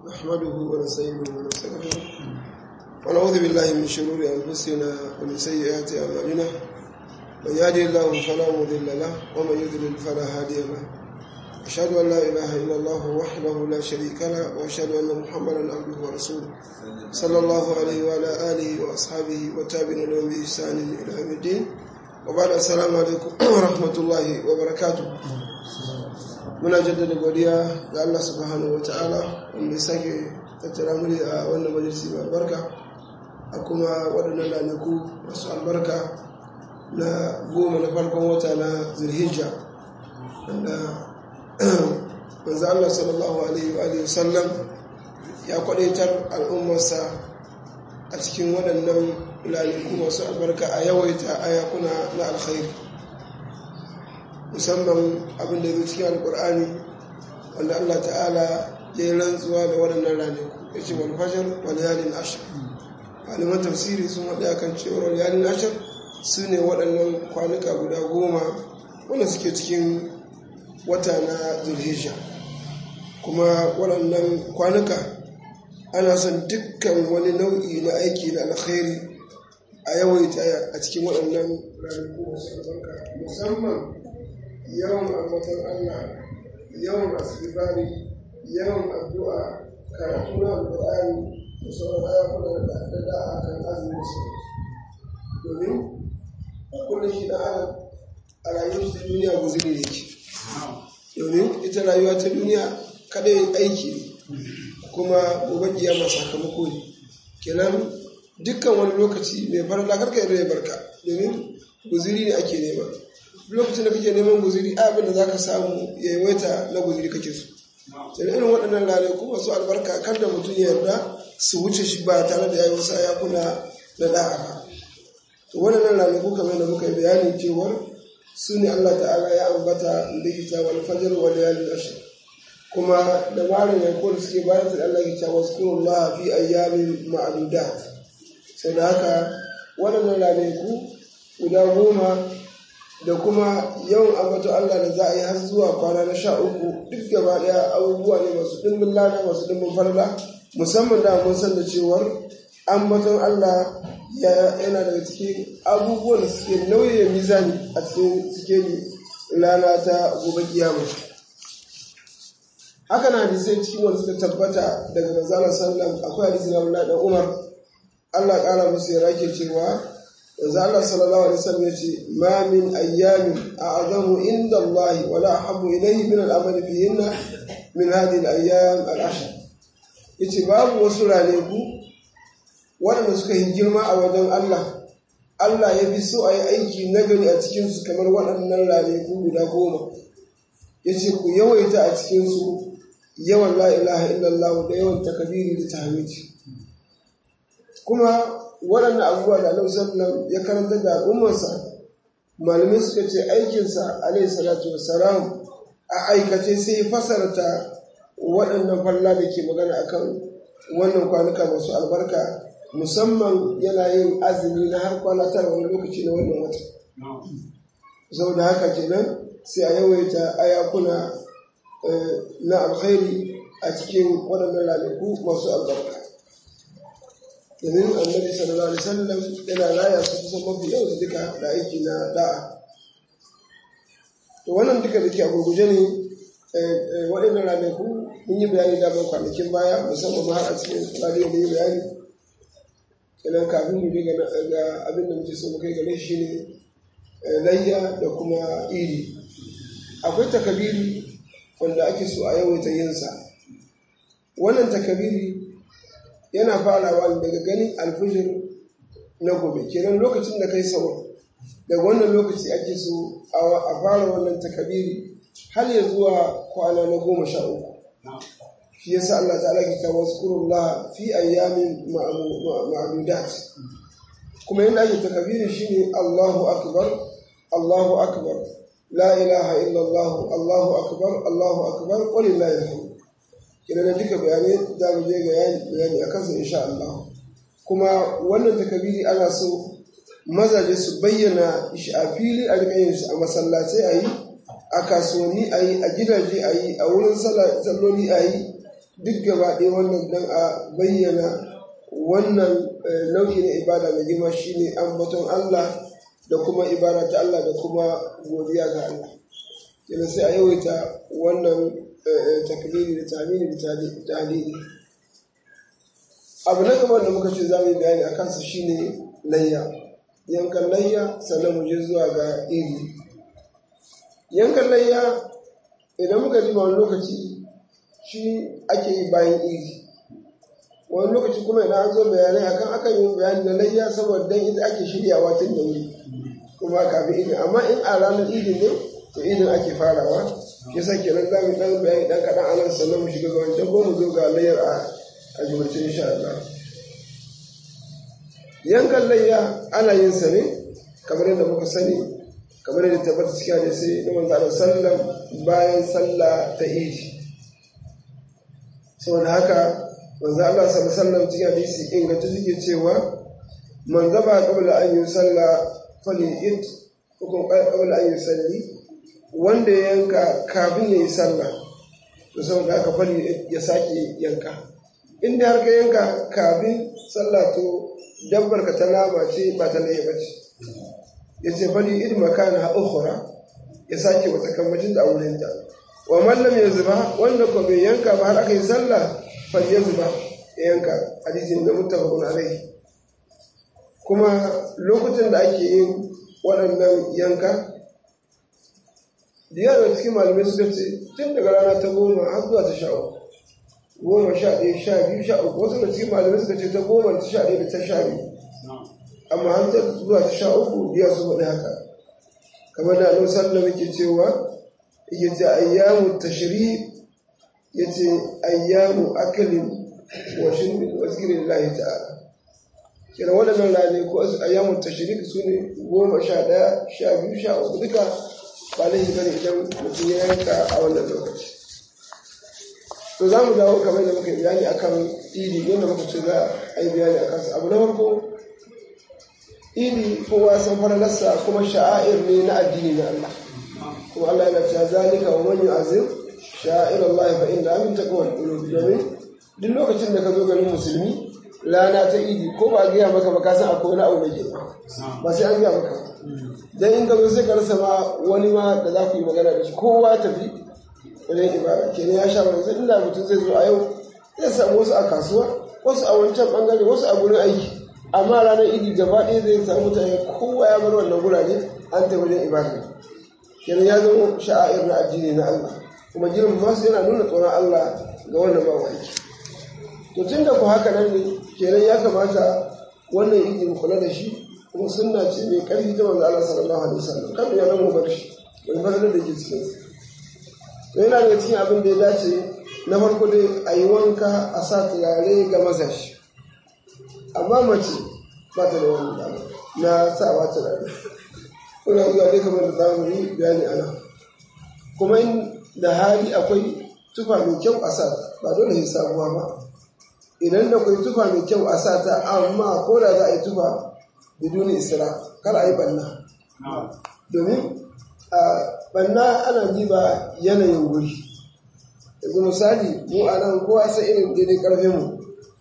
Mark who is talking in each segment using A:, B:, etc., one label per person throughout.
A: نحمده ونستعينه ونستغفره ونعوذ بالله من شرور أنفسنا ومن سيئات أعمالنا من يهدي الله فلا مضل له ومن يضلل فلا هادي له أشهد أن لا إله إلا الله وحده لا شريك له وأشهد أن محمدا عبده ورسوله صلى الله عليه وعلى آله وأصحابه وتابعين لهم بإحسان إلى يوم الدين وبعد السلام عليكم ورحمة الله وبركاته muna jaddada godiya ga Allah subhanahu wata'ala wanda ya sake tattara mu a wannan majalisi mai albarka a kuma waɗannan ranaku masu albarka na goma na farkon wata na zirhijja wanda manzo Allah sallallahu alaihi wa sallam ya kwadaitar al'ummarsa a cikin waɗannan ranaku masu albarka a yawaita ayakuna na alkhairi musamman abin da zai cikin alkur'ani wanda Allah ta'ala ya yi rantsuwa da waɗannan ranaku ya ce wani fashar wani yalin ashir malaman tafsiri sun haɗe a kan cewar wani yalin ashir su ne waɗannan kwanuka guda goma wanda suke cikin wata na zulhijja kuma waɗannan kwanuka ana son dukkan wani nau'i na aiki na alkhairi a yawaita a cikin waɗannan ranaku masu albarka musamman yawan ambatan Allah yawan asibari yawan addu'a karatu na alƙur'ani da sauran ayyukan da da da a kan azumi su domin a kullum shi da adam a rayuwar ta duniya guzuri ne ke domin ita rayuwa ta duniya kadai aiki ne kuma gobe kiyama sakamako ne kenan dukkan wani lokaci mai farla karka yarda ya barka domin guzuri ne ake nema lokacin da kake neman guziri abin da za ka samu ya yawaita na guziri kake so sai irin waɗannan ranaku masu albarka kan da mutum ya yarda su wuce shi ba tare da ya yi wasu ayakuna na da'a ba to waɗannan ranaku kamar da muka yi bayani cewar su ne Allah ta'ala ya ambata likita wal fajr wal layalin ashr kuma da ware ne ko da suke bayan da Allah ya ce wazkurullah fi ayyamin ma'dudat sai da haka waɗannan ranaku guda goma da kuma yawan ambato Allah da za a yi har zuwa kwana na sha uku duk gaba ɗaya abubuwa ne masu ɗimbin lada masu ɗimbin farla musamman da mun san da cewar ambaton Allah yana daga cikin abubuwan da suke nauye mizani a cikin suke rana ta gobe kiyama haka na hadisai cikin wanda suka tabbata daga manzala sallam akwai hadisi na Abdullahi dan Umar Allah ƙara musu ya rake cewa yanzu Allah sallallahu alaihi wasallam yace ma min ayyamin a'zamu inda Allah wa la ahabbu ilayhi min al-amal fihinna min hadhihi al-ayyam al-ashr yace babu wasu ranaku waɗanda suka yi girma a wajen Allah Allah ya fi so a yi aiki nagari a cikin su kamar waɗannan ranaku guda goma yace ku yawaita a cikin su yawan la ilaha illallah da yawan takabiri da tahmidi kuma waɗannan abubuwa da Annabi sallallahu ya karanta da al'ummarsa malamai suka ce aikinsa alaihi salatu wassalam a aikace sai ya fasarta waɗannan falla da ke magana akan wannan kwanuka masu albarka musamman yana yin azumi na har kwana tara wani lokaci na wannan wata saboda haka kenan sai a yawaita ayakuna na alkhairi a cikin waɗannan ranaku masu albarka domin annabi sallallahu alaihi wasallam yana raya su kusan mafi yau da duka da aiki na da'a to wannan duka da ke a gurguje ne waɗannan ranaku mun yi bayani da ban kwanakin baya musamman ma har a cikin radiyo mun yi bayani kenan kafin mu ga abin da muke so mu kai gare shi ne layya da kuma iri akwai takabiri wanda ake so a yawaita yinsa wannan takabiri yana farawa daga ganin alfijir na gobe kenan lokacin da kai sama daga wannan lokaci ake so a fara wannan takabiri har ya zuwa kwana na goma sha uku shi yasa Allah ta'ala ke kawo zikrullah fi ayyamin ma'dudat kuma yadda ake takabiri shine Allahu akbar Allahu akbar la ilaha illallah Allahu akbar Allahu akbar walillahi alhamd kina da duka bayanai za mu je ga bayani a kansa insha Allah kuma wannan takabiri ana so mazaje su bayyana shi a fili a rika yin shi a masallatai a yi a kasuwanni a yi a gidaje a yi a wurin salloli a yi duk gaba ɗaya wannan dan a bayyana wannan nau'i na ibada mai girma shine ambaton Allah da kuma ibada ta Allah da kuma godiya ga Allah yana sai a yawaita wannan takbiri da tamini da tahlili abu na gaban da muka ce za mu yi bayani a kansa shine layya yankan layya sannan mu je zuwa ga iri yankan layya idan muka ji wani lokaci shi ake yi bayan iri wani lokaci kuma idan an zo bayanai akan akan yi bayani da layya saboda dan ita ake shiryawa tun da wuri kuma kafin idin amma in a ranar idin ne to idin ake farawa yasa kenan za mu dan bayani dan kaɗan a nan sannan mu shiga ga wancan ko mu zo ga layyar a a jumlace insha Allah yankan layya ana yin sa ne kamar yadda muka sani kamar yadda tabbata cikin hadisi na manzo Allah sallam bayan sallah ta idi saboda haka manzo Allah sallallahu alaihi wasallam cikin hadisi inganta suke cewa man zaba qabla an yusalla fali id ko qabla an yusalli wanda ya yanka kafin ya yi sallah to saboda haka fali ya sake yanka inda har ka yanka kafin sallah to dabbar ka ta nama ce ba ta laye ba ce ya ce fali id makana ukhra ya sake wata kammacin da auren ta wa mallam ya zuba wanda ko bai yanka ba har aka yi sallah fal ya zuba ya yanka hadisin da muttafaqun alaihi kuma lokutan da ake yin waɗannan yanka da yawa cikin malamai suka ce tun daga rana ta goma har zuwa ta sha uku goma sha ɗaya sha biyu sha uku wasu da cikin malamai suka ce ta goma ta sha ɗaya da ta sha biyu amma har ta zuwa ta sha uku biya su faɗi haka kamar da annabi sallallahu alaihi cewa yake ce ayyamu tashri yace ayyamu akalin wa shirbin wa zikrillahi ta'ala kira waɗannan rane ko ayyamu tashrik su ne goma sha ɗaya sha biyu sha uku duka ba laifi bane idan mutum ya yanka a wannan lokaci to za mu dawo kamar da muka yi bayani akan idi yadda muka ce za a yi bayani a kansa abu na farko idi kowa san faralarsa kuma sha'air ne na addini na Allah kuma Allah yana cewa zalika wa man yu'azzim sha'ir Allah fa inna min taqwal qulub domin duk lokacin da ka zo garin musulmi rana ta idi ko ba gaya maka ba ka san akwai wani abu mai girma ba sai an gaya maka dan in ka zo sai ka rasa ma wani ma da za ku yi magana da shi kowa tafi wajen ibada kenan ya sha wani inda mutum zai zo a yau zai samu wasu a kasuwa wasu a wancan bangare wasu a gurin aiki amma ranar idi gaba ɗaya zai samu mutane kowa ya bar wannan gurare an tafi wajen ibada kenan ya zama sha'air na addini na Allah kuma girman masu yana nuna tsoron Allah ga wannan ba aiki to tun da ku haka nan ne kenan ya kamata wannan idi mu kula da shi kuma sunna ce mai karfi ta manzo Allah sallallahu alaihi wasallam kan ya mu bar shi wani fadar da ke cikin to yana daga cikin abin da ya dace na farko dai a yi wanka a sa turare ga mazashi amma mace ba ta da wani dama na sawa turare kuna zuwa dai kamar da zamu yi bayani ana kuma in da hali akwai tufa mai kyau a sa ba dole sai sabuwa ba idan da akwai tufa mai kyau a sa ta amma ko da za a yi tufa biduni isra kar a yi banna domin a banna ana diba yanayin wuri yanzu misali mu a nan kowa sai irin daidai karfin mu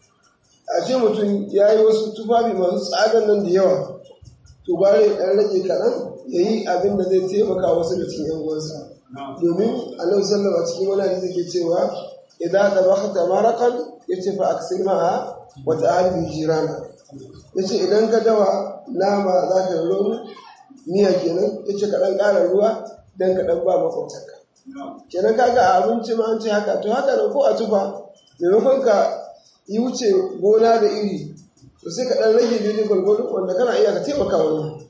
A: a ce mutum ya yi wasu tufafi masu tsadan nan da yawa to bare ɗan rage kaɗan ya yi abin da zai taimaka wasu da cikin yan uwansa domin annabi sallallahu a cikin wani hadisi ke cewa idan da baka tamarakan yace fa aksir ma'a wa ta'ali jirana yace idan ka dawa nama za ka yi miya kenan yace ka dan ƙara ruwa dan ka dan ba makwabtanka kenan kaga a abinci ma an ce haka to haka nan ko a tufa maimakon ka yi wuce gona da iri to sai ka dan rage daidai gwargwado wanda kana iya ka taimaka wani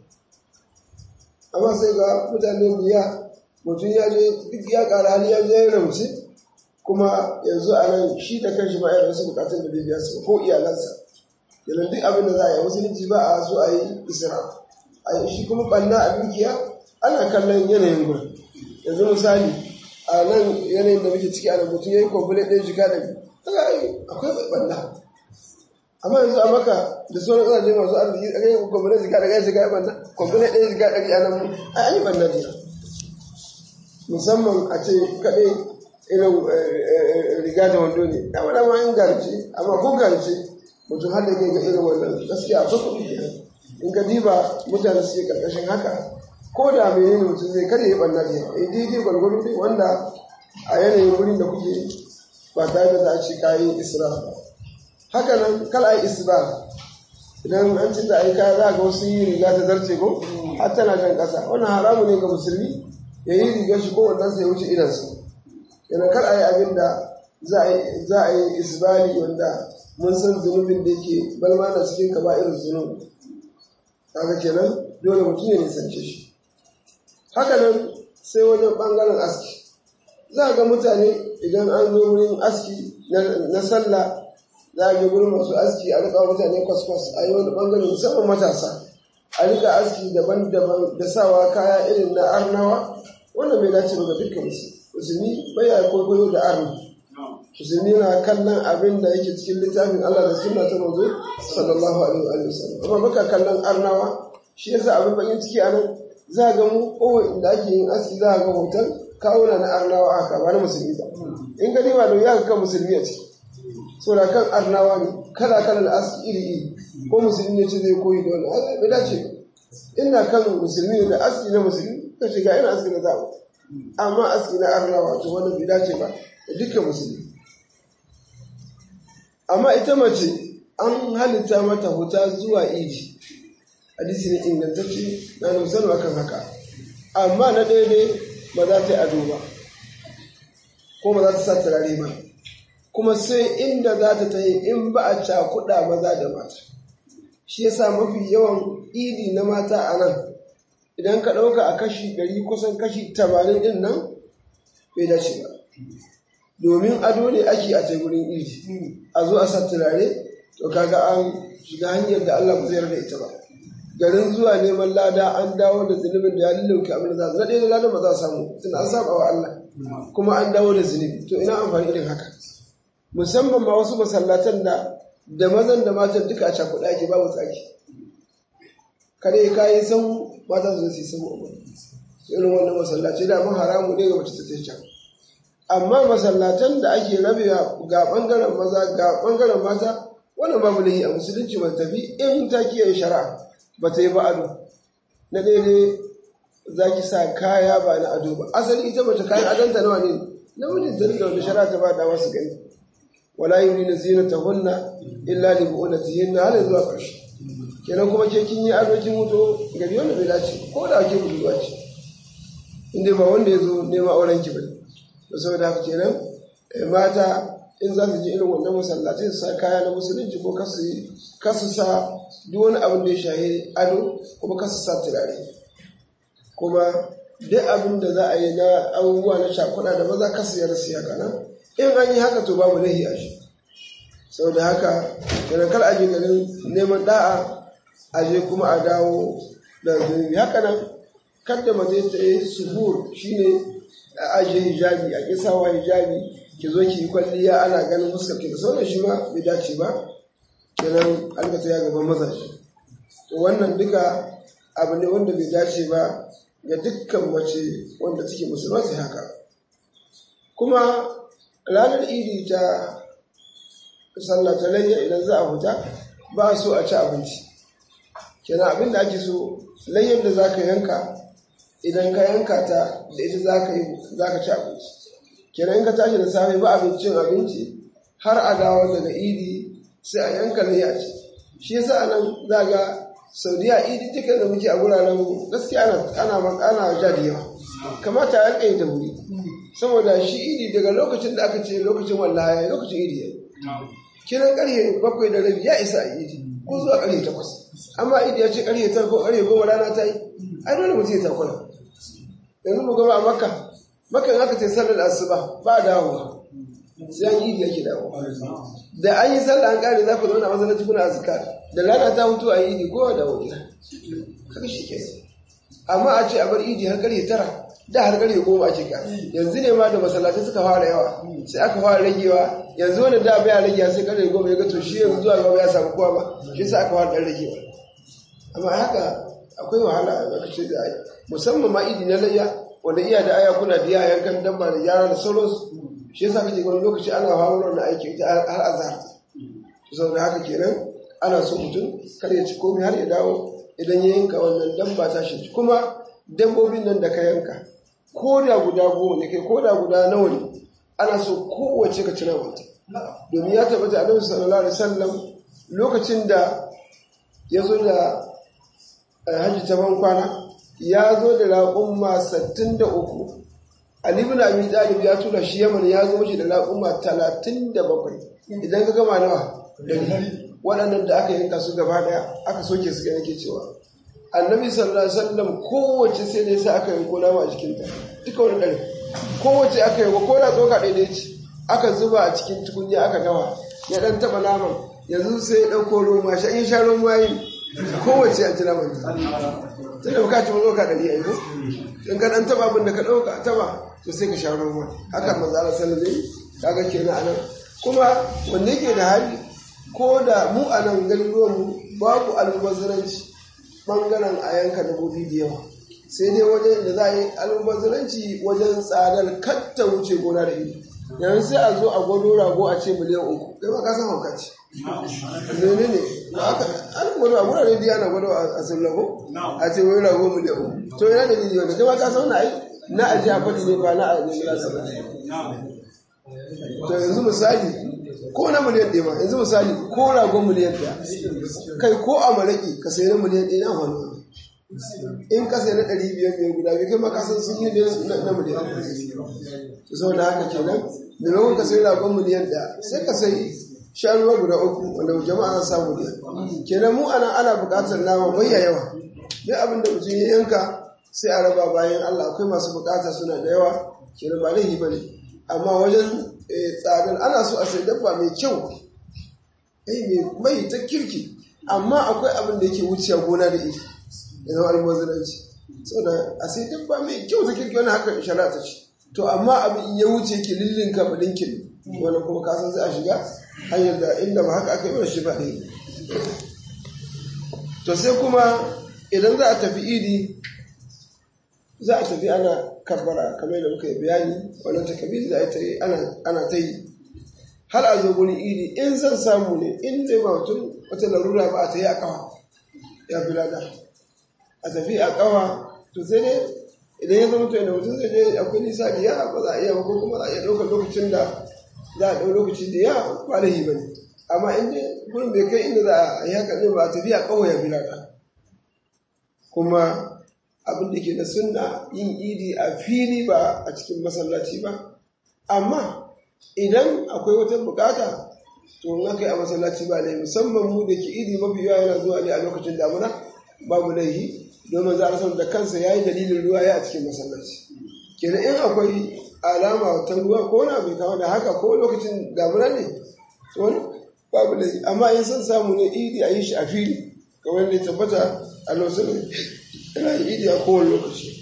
A: amma sai ga mutane biya mutum ya je duk ya ƙara hali ya je ya rauce kuma yanzu a nan shi da kanshi ba ya wasu bukatun da bai biya su ko iyalansa yanzu duk abin da za a yi musulunci ba a so a yi isra a yi shi kuma ɓanna a dukiya ana kallon yanayin gurin yanzu misali a nan yanayin da muke ciki a nan mutum ya yi kwamfule ɗaya shiga da biyu akwai ɓanna amma yanzu a maka da sauran ƙasashe masu arziki a kai kwamfule shiga da ɗaya shiga ɓanna kwamfule ɗaya shiga ɗari a nan an yi ɓanna jiya musamman a ce kaɗai irin riga da wando ne da wani ma in garce amma ko garce mutum har da kai ga irin wannan gaskiya akwai kuɗi kenan in ka diba mutane su ke karkashin haka ko da menene mutum zai kada ya ɓanna da yawa daidai gwargwado ne wanda a yanayin wurin da kuke ba tare da za a ce kayi isra ba haka nan kala yi isra idan an ci da aika za ga wasu yi riga ta zarce ko har tana jan ƙasa wannan haramu ne ga musulmi ya yi rigar shi ko wannan sai wuce idansu yana kar a yi abin da za a yi isbali wanda mun san zunubin da yake balma na cikin kaba irin zunubi kaga kenan dole mutum ya nisance shi haka nan sai wajen bangaren aski za ga mutane idan an zo wurin aski na sallah za a ga gurin masu aski a rika mutane kwaskwas a yi wani bangare musamman matasa a rika aski daban-daban da sawa kaya irin na arnawa wannan bai dace ba ga dukkan musulmi bai ya kwaikwayo da arni musulmi na kallon abin da yake cikin littafin Allah da sunna ta manzo sallallahu alaihi wa sallam amma baka kallon arnawa shi yasa abin bakin ciki a nan za ga mu kowa inda ake yin aski za ga hoton kawuna na arnawa aka ba na musulmi ba in gani ba da ya kan musulmi a ciki so da kan arnawa ne kala kala da aski iri iri ko musulmi ne ce zai koyi da wannan bai dace ba ina kan musulmi da aski na musulmi ka shiga ina aski na zaɓa amma aski na arnawa to wannan bai dace ba da dukkan musulmi amma ita mace an halitta mata huta zuwa idi hadisi ne ingantacce na nusanu akan haka amma na ɗaya ne ba za ta yi ado ba ko ba za ta sa turare ba kuma sai inda za ta tayi in ba a cakuɗa maza da mata shi yasa mafi yawan idi na mata a nan idan ka ɗauka a kashi ɗari kusan kashi tamanin ɗin nan bai dace ba domin ado ne ake a teburin idi a zo a sa turare to kaga an shiga hanyar da Allah ba zai yarda ita ba garin zuwa neman lada an dawo da zunubin da ya lullauke abin da za na ɗaya da lada ba za a samu tun an saba wa Allah kuma an dawo da zunubi to ina amfani irin haka musamman ma wasu masallatan da da mazan da matan duka a cakuɗa ake babu tsaki kare kayi san mata su zai san wa irin wannan masallaci da mun haramu ne ga mace ta can amma masallatan da ake rabewa ga bangaren maza ga bangaren mata wannan babu lahi a musulunci ba tafi in ta kiyaye shari'a ba ta yi ba ado na daidai za ki sa kaya ba na ado ba asali ita mace kayan adanta nawa ne namijin ta da wani shari'a ta ba da wasu gani wala yurina zinatahunna illa li bu'ulatihinna har zuwa ƙarshe kenan kuma ke kin yi ado kin mutu gari wanda bai dace ko da ake budurwa ce inda ba wanda ya zo nema auren ki bane to saboda haka kenan mata in za su je irin wannan masallatai su sa kaya na musulunci ko kasu sa duk wani abin da ya shahi ado kuma kasu sa turare kuma duk abin da za a yi na abubuwa na shakuɗa da maza kasu ya rasu ya kana in an yi haka to babu lahi a shi saboda haka kenan kar a je garin neman da'a a je kuma a dawo da zunubi haka nan kada mace ta yi suhur shine a ajiye hijabi a kisawa hijabi ki zo ki yi kwalliya ana ganin fuskar ki da sauran shi ma bai dace ba kenan albata ya gaban mazaje to wannan duka abu ne wanda bai dace ba ga dukkan mace wanda take musulma sai haka kuma ranar idi ta sallah ta layya idan za a huta ba so a ci abinci kenan abin da ake so layyar da za ka yanka idan ka yanka ta da ita za ka ci abinci kenan in ka tashi da safe ba abincin abinci har a dawo daga idi sai a yanka layya ce shi yasa a nan za ga saudiya idi dukkan da muke a wuraren gaskiya ana ana ja da yawa kamata a yanka yi da wuri saboda shi idi daga lokacin da aka ce lokacin wallahi lokacin idi ya kiran karye bakwai da rabi ya isa a idi ko zuwa karye takwas amma idi ya ce karye tara ko karye goma rana ta yi ai dole mutum ya takura yanzu mu gaba a makka makka aka ce sallar asuba ba dawowa sai an idi yake dawo da an yi sallah an kare za ku zauna a masallaci kuna azkar da rana ta hutu a idi kowa dawo gida haka shi ke amma a ce a bar idi har karye tara da har karye goma ake ka yanzu ne ma da masallatai suka fara yawa sai aka fara ragewa yanzu wanda da baya ragewa sai karye goma ya ga to shi yanzu zuwa gaba ya samu kowa ba shi sai aka fara dan ragewa amma haka akwai wahala a lokacin da ai musamman ma idi na layya wanda iya da aya kuna biya yankan dabba da yara da sauransu shi yasa kake wani lokaci ana hawa wannan aiki ita har azhar saboda haka kenan ana so mutum kar ya ci komai har ya dawo idan ya yanka wannan dabba ta shi kuma dabbobin nan da ka yanka ko da guda goma ne kai ko da guda nawa ne ana so kowace ka cina wata domin ya tabbata annabi sallallahu alaihi wasallam lokacin da ya zo da hajji ta ban kwana ya zo da raƙumma 63 Ali ibn Abi Talib ya tura shi Yaman ya zo shi da raƙumma 37 idan ka gama nawa waɗannan da aka yanka su gaba ɗaya aka soke su ga nake cewa annabi sallallahu alaihi wasallam kowace sai da yasa aka yanko nama a jikinta duka wani ɗari kowace aka yanko ko da tsoka ɗaya ce aka zuba a cikin tukunya aka gama ya ɗan taɓa naman yanzu sai ya ɗauko roma shi in sha roma yi kowace a tuna manta tana bukaci wani ɗauka ɗari a yi ko in ka ɗan taɓa abin da ka ɗauka taɓa to sai ka sha roma haka manzo Allah sallallahu alaihi kaga kenan anan kuma wanda yake da hali ko da mu a nan garuruwan mu babu almubazzaranci bangaren a yanka dabbobi da yawa sai dai wajen da za a yi almubazzaranci wajen tsadar katta wuce gona da iri yanzu sai a zo a gwado rago a ce miliyan uku kai ma ka san hauka ce ne ne an gwado a gurare da yana gwado a sallago a ce wani rago miliyan uku to yana da jiji wanda kai ma ka san na ai na aji a faɗi ne ba na a ne na to yanzu misali ko na miliyan ɗaya ma yanzu misali ko ragon miliyan ɗaya kai ko a maraƙi ka sayi na miliyan ɗaya na hannu in ka sayi na ɗari biyar biyar guda biyu kai ma ka san sun yi na miliyan to saboda haka kenan maimakon ka sayi ragon miliyan ɗaya sai ka sayi shanuwa guda uku wanda jama'a na samu ne kenan mu ana ana buƙatar nama bayya yawa duk abin da mutum ya yanka sai a raba bayan Allah akwai masu buƙata suna da yawa kenan ba laifi ba ne amma wajen tsadar ana so a sai dabba mai kyau mai ta kirki amma akwai abin da yake wuciya gona da iri da zama almaziranci saboda a sai dabba mai kyau ta kirki wani haka shari'a ta ce to amma abin ya wuce ki lillinka ba linkin wani kuma kasan sai a shiga hanyar da inda ba haka aka yi mana shi ba ɗaya to sai kuma idan za a tafi idi za a tafi ana kabbara kamar da muka yi bayani wannan takabiri za a yi ana ta yi har a zo gurin idi in zan samu ne in zai ba mutum wata larura ba a ta yi a kawa ya fi lada a tafi a kawa to sai ne idan ya zama to inda mutum zai je akwai nisa da yawa ba za a iya ba ko kuma za a iya ɗaukar lokacin da za a ɗau lokaci da yawa ba da ba ne amma in dai gurin bai kai inda za a yi haka ne ba a tafi a kawa ya fi lada kuma abin da ke da sunna yin idi a fili ba a cikin masallaci ba amma idan akwai wata bukata to in aka yi a masallaci ba ne musamman mu da ke idi mafi yawa yana zuwa ne a lokacin damuna babu laihi domin za a san da kansa ya yi dalilin ruwa ya a cikin masallaci kenan in akwai alama ta ruwa ko na bai kama da haka ko lokacin damuna ne wani babu laihi amma in son samu ne idi a yi shi a fili kamar da ya tabbata a lokacin yana yi idi a kowane lokaci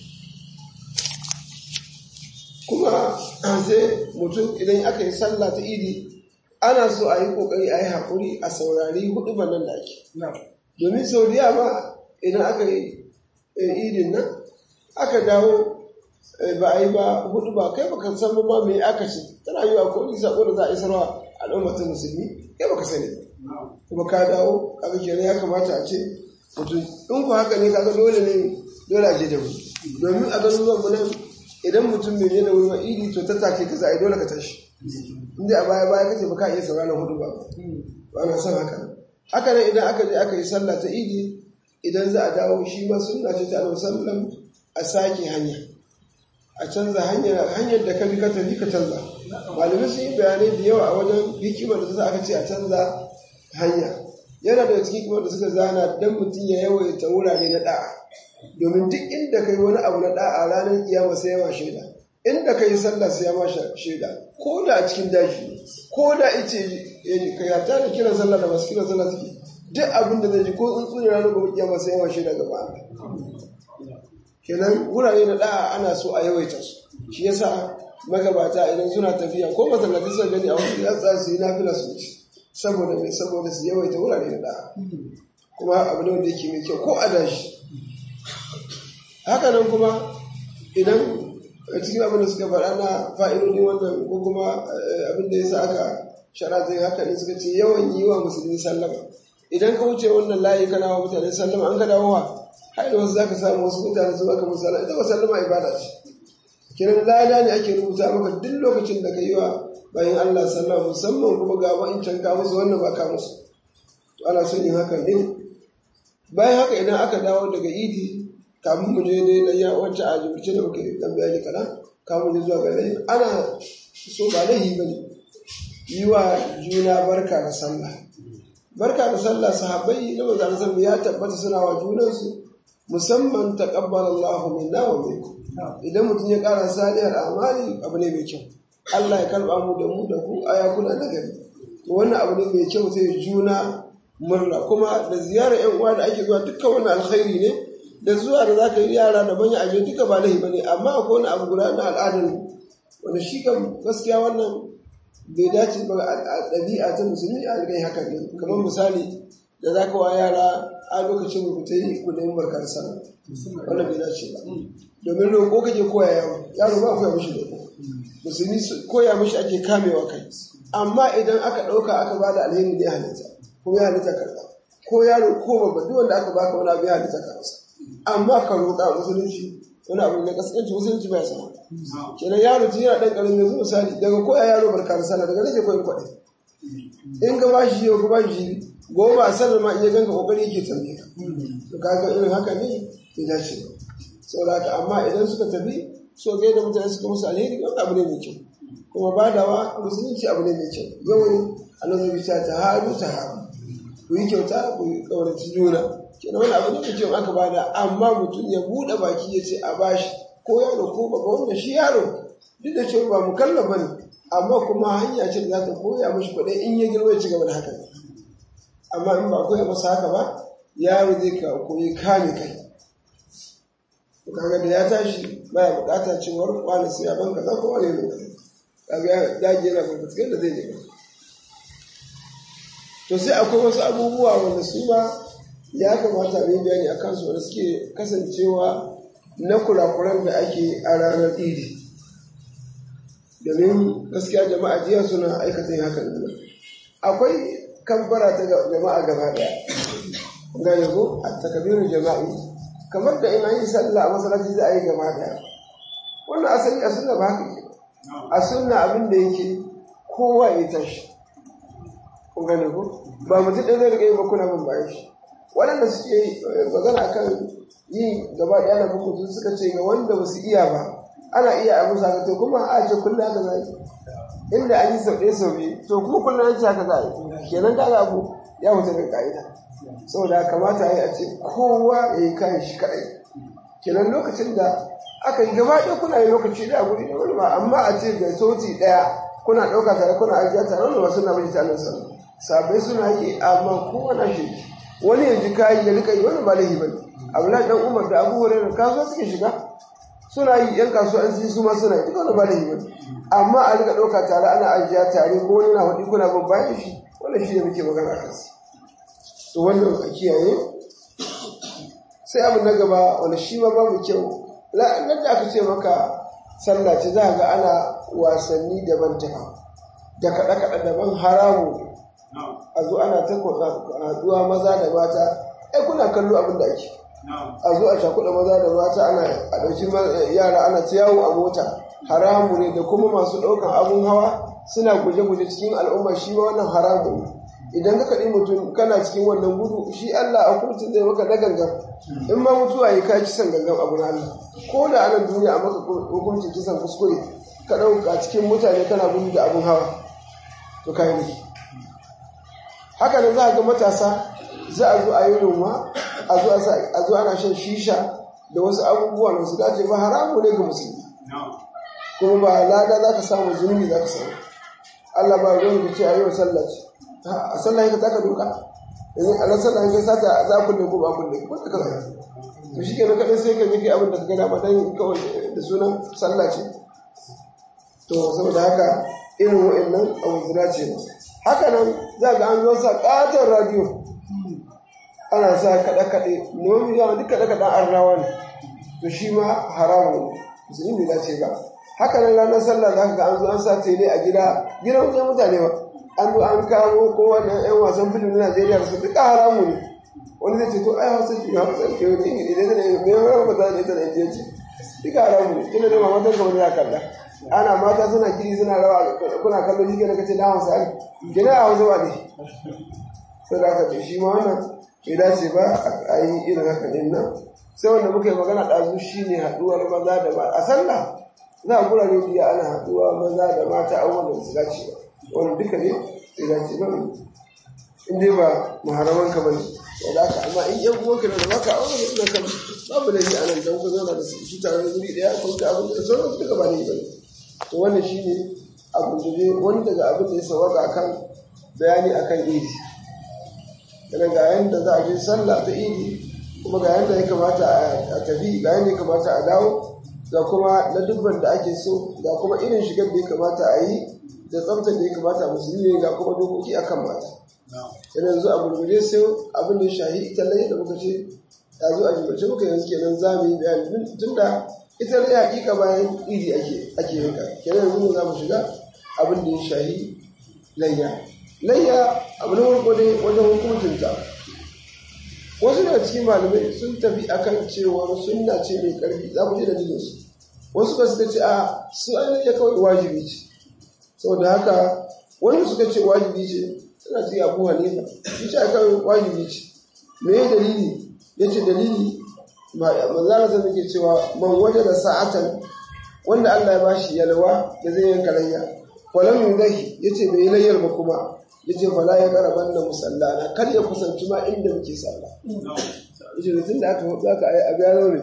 A: kuma sai mutum idan aka yi sallah ta idi ana so a yi kokari a yi haƙuri a saurari hudu nan da ake domin saudiya ma idan aka yi idin nan aka dawo ba a yi ba hudu ba kai baka san ma me aka ce tana yi wa ko ni sako da za a yi sarwa al'ummar ta musulmi kai baka sani kuma ka dawo kaga kenan ya kamata a ce mutum in ku haka ne kaga dole ne dole a je da mu domin a ganin zuwan mu nan idan mutum bai je da wuri ba idi to ta take ka za a yi dole ka tashi inda a baya baya kace ba ka iya sauraron hudu ba ba na son haka haka nan idan aka je aka yi sallah ta idi idan za a dawo shi ma sunna ce ta alaihi sallam a sake hanya a canza hanyar hanyar da ka bi ka tafi ka canza malamai sun yi bayanai da yawa a wajen hikimar da ta sa aka ce a canza hanya yana da cikin kuma da suka zana dan mutum ya yawaita wurare na da'a domin duk inda kai wani abu na da'a ranar kiyama sai yawa shaida inda kai sallah sai ya ma shaida ko da a cikin daji ko da ice ka yata da kiran sallah da masu kiran sallah suke duk abin da zai ji ko tsuntsu ne ranar gobe kiyama sai yawa shaida gaba kenan wurare na da'a ana so a yawaita su shi yasa magabata idan suna tafiya ko masallatai suka gani a wasu yatsa su yi nafila su ci saboda mai saboda su yawaita wurare na da'a kuma abu ne wanda yake mai kyau ko a dashi haka nan kuma idan a cikin abin da suka faɗa na fa'idodi wannan ko kuma abin da ya sa aka shara zai haka ne suka ce yawan yi wa musulmi sallama idan ka wuce wannan layi kana wa mutane sallama an ka dawo wa har da wasu zaka samu wasu mutane su baka musu sallama ita ba sallama ibada ce kiran lada ne ake rubuta maka duk lokacin da ka yi wa bayan Allah sallama musamman kuma ga wa'incan ka musu wannan ba ka musu to ana son yin haka ne bayan haka idan aka dawo daga idi kamun mu je dai dan ya wacce a jibirce da muke dan bayani kaɗan kamun je zuwa ga lahi ana so ba lahi bane yi wa juna barka da sallah barka da sallah sahabbai na manzon sallallahu ya tabbata suna wa junansu musamman taqabbalallahu minna wa minkum idan mutum ya ƙara salihar amali abu ne mai kyau Allah ya karba mu da mu da ku aya kuna nagari to wannan abu ne mai kyau sai juna murna kuma da ziyarar yan uwa da ake zuwa dukkan wannan alkhairi ne da zuwa da zaka yi yara da manya aje duka ba lahi bane amma akwai wani abu guda na al'adar wanda shi kam gaskiya wannan bai dace ba a ɗabi'a ta musulmi a rigai haka ne kamar misali da zaka wa yara a lokacin ku ta yi ku nemi barkar sana wannan bai dace ba domin roƙo kake koya yaro yaro ba koya mishi roƙo musulmi koya mishi ake kamewa kai amma idan aka ɗauka aka ba da alheri ne halitta ko ya halitta karɓa ko yaro ko babba duk wanda aka baka wani abu ya halitta karɓa amma ka roƙa musulunci wani abu ne kasance musulunci bai sama kenan yaro tun yana ɗan ƙaramin yanzu misali daga koya yaro barka da sallah daga nake koyin kwaɗai in ka ba shi yau ka ba shi goma a sallar ma iya ganka kokari yake tambaye ka to kaga irin haka ne bai dace ba saboda haka amma idan suka tafi so ga da mutane suka musu alheri wani abu ne mai kyau kuma badawa musulunci abu ne mai kyau yawan annabi ta ta haru ta haru ku yi kyauta ku yi kauraci juna kenan wani abu ne mai kyau aka bada amma mutum ya buɗe baki ya ce a bashi ko yaro ko baba wanda shi yaro duk da cewa ba mukallaf bane amma kuma hanya ce da za ta koya mashi kuɗi in ya girma ya ci gaba da haka amma in ba koya masa haka ba yaro zai ka koyi kame kai to kaga da ya tashi baya buƙatar cewar wani sai ya banka za ko wani ne kaga ya dage yana babbatskai da zai je to sai akwai wasu abubuwa wanda su ma ya kamata mu yi bayani a kansu wanda suke kasancewa na kurakuran da ake a ranar idi domin gaskiya jama'a jiya suna aikata yin hakan akwai kamfara ta jama'a gaba daya ga yanzu a takabirin jama'i kamar da in an yi sallah a masallaci za a yi gaba daya wannan asali a sunna ba haka ke a sunna abin da yake kowa ya tashi kun gane ko ba mutum ɗaya zai riga yi ba kuna bin bayan shi waɗanda suke magana kan yi gaba ɗaya na bin mutum suka ce ga wanda ba su iya ba ana iya a musa to kuma a ce kullum haka za yi inda an yi sau ɗaya sau biyu to kuma kullum an ce haka za a yi kenan ka abu ya mutu daga ka'ida saboda kamata a yi a ce kowa ya yi kayan shi kaɗai kenan lokacin da aka yi gaba ɗaya kuna yi lokaci ɗaya guri da wani ba amma a ce da sauti ɗaya kuna ɗauka tare kuna ajiya tare wanda ba suna mace tanin sa sabai suna yi amma kowane shi wani ya ji kayi ya rika yi wani ba laifi bane abdullahi dan umar da abu hurairah kasuwa suke shiga suna yi yan kasuwa an su ma suna yi duka wani ba laifi bane amma a rika ɗauka tare ana ajiya tare ko wani na hudu kuna bin bayan shi wannan shi ne muke magana a kansa to wannan a kiyaye sai abu na gaba wani shi ma babu kyau nan da aka ce maka sallah ce za ga ana wasanni daban daban da kaɗe-kaɗe daban haramu a zo ana ta haɗuwa maza da mata ai kuna kallo abin da ake a zo a cakuɗa maza da mata ana a ɗauki yara ana ta yawo a mota haramu ne da kuma masu ɗaukan abun hawa suna guje-guje cikin al'umma shi ma wannan haramu ne idan ka kaɗi mutum kana cikin wannan gudu shi Allah a kurcin zai maka na gangan in ma mutuwa ya kai kisan gangan abu na Allah ko da anan duniya a maka hukuncin kisan kuskure ka ɗauka cikin mutane kana gudu da abun hawa to kai ne haka nan za a ga matasa za a zo a yi noma a zo ana shan shisha da wasu abubuwa da su dace ba haramu ne ga musulmi kuma ba lada za ka samu zunubi za ka samu Allah ba ruwan ka ce a yi wa sallah ce a sallah ka taka doka yanzu a nan sallah ka sata za ku ne ko ba ku ne ko ta kaza to shi kenan kaɗai sai ka yi kai abin da ka gada ma dan kawai da sunan sallah ce to saboda haka irin wa'annan abu guda ce haka nan za ga an zo sa ƙaton radio ana sa kaɗe-kaɗe nomi yawa duk kaɗe-kaɗen arnawa ne to shi ma haramun musulmi bai dace ba haka nan ranar sallah za ka ga an zo an sa tele a gida gidan wajen mutane ba an zo an kawo ko wannan yan wasan filin na Najeriya da su duka haramu ne wani zai ce to ai hausa shi hausa ke wani ingili ne da me yawan ba za da ita da indiya ce duka haramu ne kina da mamatar ka wani ya kalla ana mata suna kiri suna rawa kuna kallon shi kenan kace da hausa ne kina a hausa ba ne sai da aka ce shi ma wannan bai dace ba a yi irin haka din nan sai wanda muka yi magana ɗazu shi ne haɗuwar maza da mata a sallah za a kura biya ana haɗuwa maza da mata abubuwan da su dace ba wani duka ne bai dace ba in dai ba muharaman ka bane wanda aka amma in yan uwanka da baka aure da kan babu da ni a nan dan ku zauna da su shi tare da guri daya ko ta abin da sauran duka ba ne bane to wannan shine abu da ne wani daga abin da ya sawaka akan bayani akan idi daga ga yanda za a je sallah ta idi kuma ga yanda ya kamata a tafi ga yanda ya kamata a dawo ga kuma na dubban da ake so ga kuma irin shigar da ya kamata a yi da tsaftar da ya kamata a musulmi ga kuma dokoki akan mata yana yanzu a gurguje sai abin da ya shahi ita lai da muka ce ya zo a jimace muka yanzu kenan za mu yi bayani tun da ita lai hakika bayan iri ake ake yanka kenan yanzu mu za mu shiga abin da ya shahi layya layya abu na farko dai wajen hukuntunta wasu daga cikin malamai sun tafi akan cewa sunna ce mai karfi za mu ji dalilin su wasu ba suka ce a su an layya kawai wajibi ce saboda haka wani suka ce wajibi ce suna ce abu hanifa shi ce kawai wajibi ce me ya dalili ya ce dalili manzara zan nake cewa man waje da sa'atan wanda Allah ya bashi yalwa da zai yanka layya walam yudahi ya ce bai layyar ba kuma ya ce fala ya karaban da musallana kar ya kusanci ma inda muke sallah ya ce tun da aka hudu aka ayi abu ya zo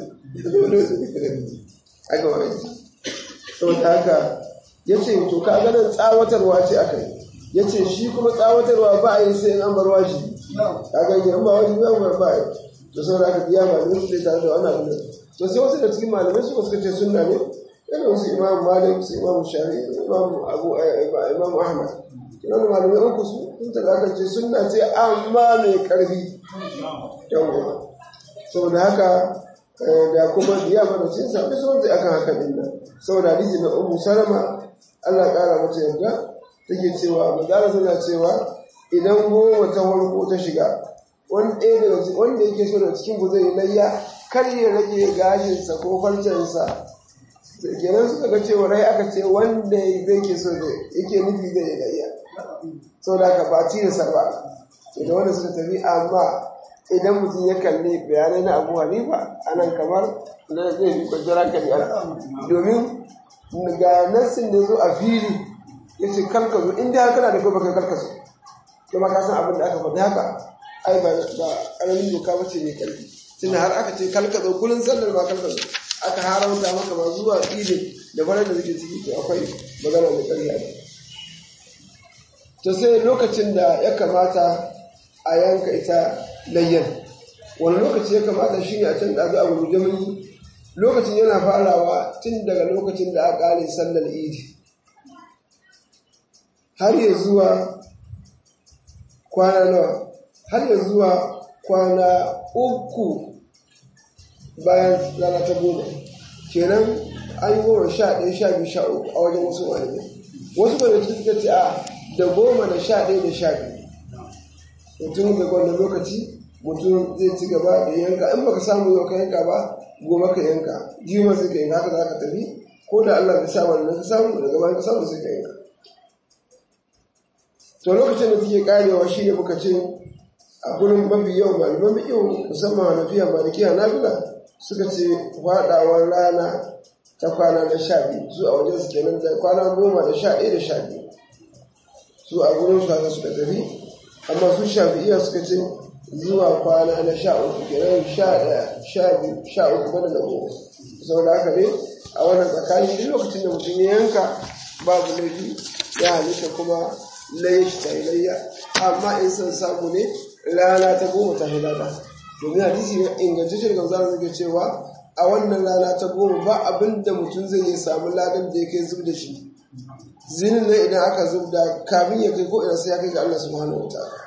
A: ne aka wani saboda haka ya ce to ka ganin tsawatarwa ce aka yi ya ce shi kuma tsawatarwa ba a yi sai an bar wajibi ka gani an ba wajibi an bar ba a yi to sau da aka biya malamai su tare da wani abu to sai wasu da cikin malamai su suka ce sunna ne yana wasu imam malik su imam shari imam abu imam ahmad kina da malamai uku su sun ta aka ce sunna ce amma mai karfi yawwa saboda haka da kuma biya mana cin sa bisa wanda akan haka din nan saboda hadisi na ummu salama Allah kara mata yarda take cewa manzara suna cewa idan goma ta farko ta shiga wanda yake so da cikin ku zai layya kar ya rage gashinsa ko farcensa kenan suka ga cewa rai aka ce wanda zai ke so da yake nufi zai layya sau da aka ba ci da ba da wanda suka tafi amma idan mutum ya kalli bayanai na abu hanifa anan kamar na zai fi kwanciyar hankali domin ga nassin da zo a fili ya ce karka zo inda haka na da kuma kai karka zo kuma ka san abin da aka faɗi haka ai ba ƙaramin doka ba ce mai ƙarfi tunda har aka ce kalka zo kullum sallar ma kalka zo aka haramta maka ma zuwa idin da farar da suke ciki to akwai magana mai ƙarfi a to sai lokacin da ya kamata a yanka ita layyan wani lokaci ya kamata shi ne a can ɗazu a gurguje mun lokacin yana farawa tun daga lokacin da aka ƙare sallar idi har ya zuwa kwana nawa har ya zuwa kwana uku bayan rana ta goma kenan an yi goma sha ɗaya sha biyu sha uku a wajen wasu malamai wasu malamai suka ce a da goma da sha ɗaya da sha biyu mutum da wannan lokaci mutum zai ci gaba da yanka in baka samu yau ka yanka ba goma ka yanka jima sai ka yanka haka za ka tafi ko da Allah bai sa wannan ka samu daga bayan ka samu sai ka yanka to lokacin da take karewa shi ne muka ce a gurin mafi yau malaman fiƙi musamman hanafiya malikiya nafila suka ce faɗawar rana ta kwana na sha biyu su a wajen su kenan da kwana goma da sha ɗaya da sha biyu su a gurin su haka suka tafi amma su shafi'iya suka ce zuwa kwana na sha uku kenan sha ɗaya sha biyu sha uku bada da goma saboda haka ne a wannan tsakani duk lokacin da mutum ya yanka babu laifi ya halitta kuma laye shi ta layya amma in son samu ne rana ta goma ta hilada domin hadisi na ingantaccen gamzar zai cewa a wannan rana ta goma ba abin da mutum zai yi samu ladan da ya kai zub da shi zinin nan idan aka zub da kamin ya kai ko ina sai ya kai ga Allah subhanahu wa ta'ala